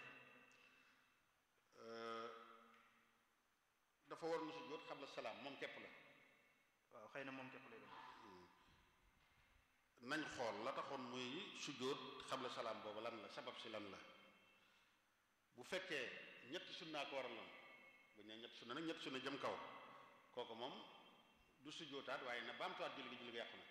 dafa war na sujjóot qabla salaam moom képp la waaw xëy na moom képp lay def nañ xool la taxoon muy sujjóot qabla salaam boobu lan la sabab si lan la bu fekkee ñetti sunnaa ko waraloon bu ñu nee ñetti sunna nag ñetti sunna jëm kaw kooku moom du sujjóotaat waaye na baamtuwaat julli gi julli gi yàqu na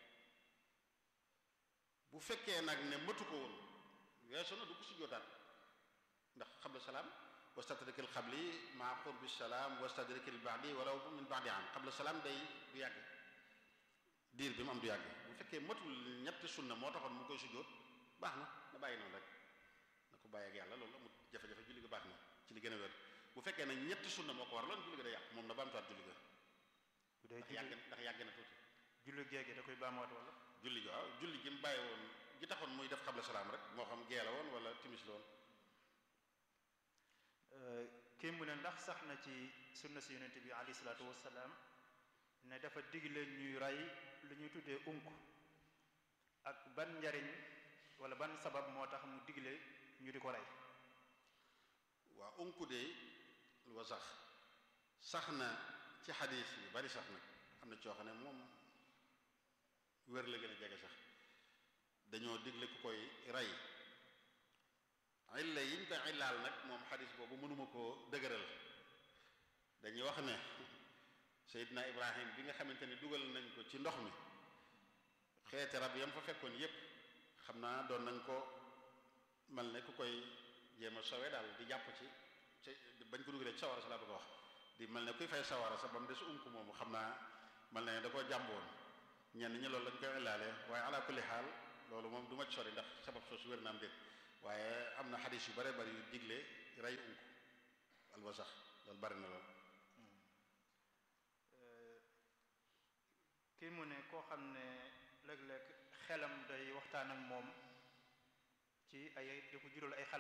bu fekkee nag ne mëtu ko woon weesu na du ko sujjóotaat ndax qabla salaam wastadrikil qabli maa qurbi salaam wastadrikil ba'di walaw min ba'di am qabla salaam day du yàgg diir bi mu am du yàgg bu fekkee matul ñetti sunna moo taxoon mu koy sujjóot baax na na bàyyi noonu rek na ko bàyyi ak yàlla loolu amul jafe-jafe julli ga baax na ci li gën a wér bu fekkee ne ñetti sunna moo ko war loolu julli ga day yàq moom na baamtuwaat julli ga bu dee ndax yàgg ndax yàgg na tuuti julli géege da koy baamuwaat wala julli gi waaw julli gi mu bàyyi woon gi taxoon muy def xabla salaam rek moo xam gee la woon wala timis la woon kii mu ne ndax sax na ci sunna si yonente bi alayhi salaatu wassalaam ne dafa digle ñuy rey lu ñuy tuddee unk ak ban njariñ wala ban sabab moo tax mu digle ñu di ko rey waa unku de wa sax sax na ci xadis yu bari sax nag am na coo xam ne moom wér la gën a jege sax dañoo digle ku koy rey illa yiñ ko illaal nag moom xadis boobu mënuma koo dëgëral dañuy wax ne Seydina Ibrahim bi nga xamante ni dugal nañ ko ci ndox mi xeeti rab yam fa fekkoon yépp xam naa doon nañ ko mel ne ku koy jéem a sowe daal di jàpp ci ci bañ ko dugalee ci sawara sa laa bëgg a wax di mel ne kuy fay sawara sa ba mu des unk moomu xam naa mel ne da koo jàmboon ñenn ñi loolu lañ koy illaale waaye ala kulli xaal loolu moom du ma ci sori ndax sabab soosu wér na am déet waaye am na xadis yu bare bari yu digle rey unk alwasax loolu bari na lool kii mu ne koo xam ne léeg-léeg xelam day waxtaan ak moom ci ay di ko jural ay xalaat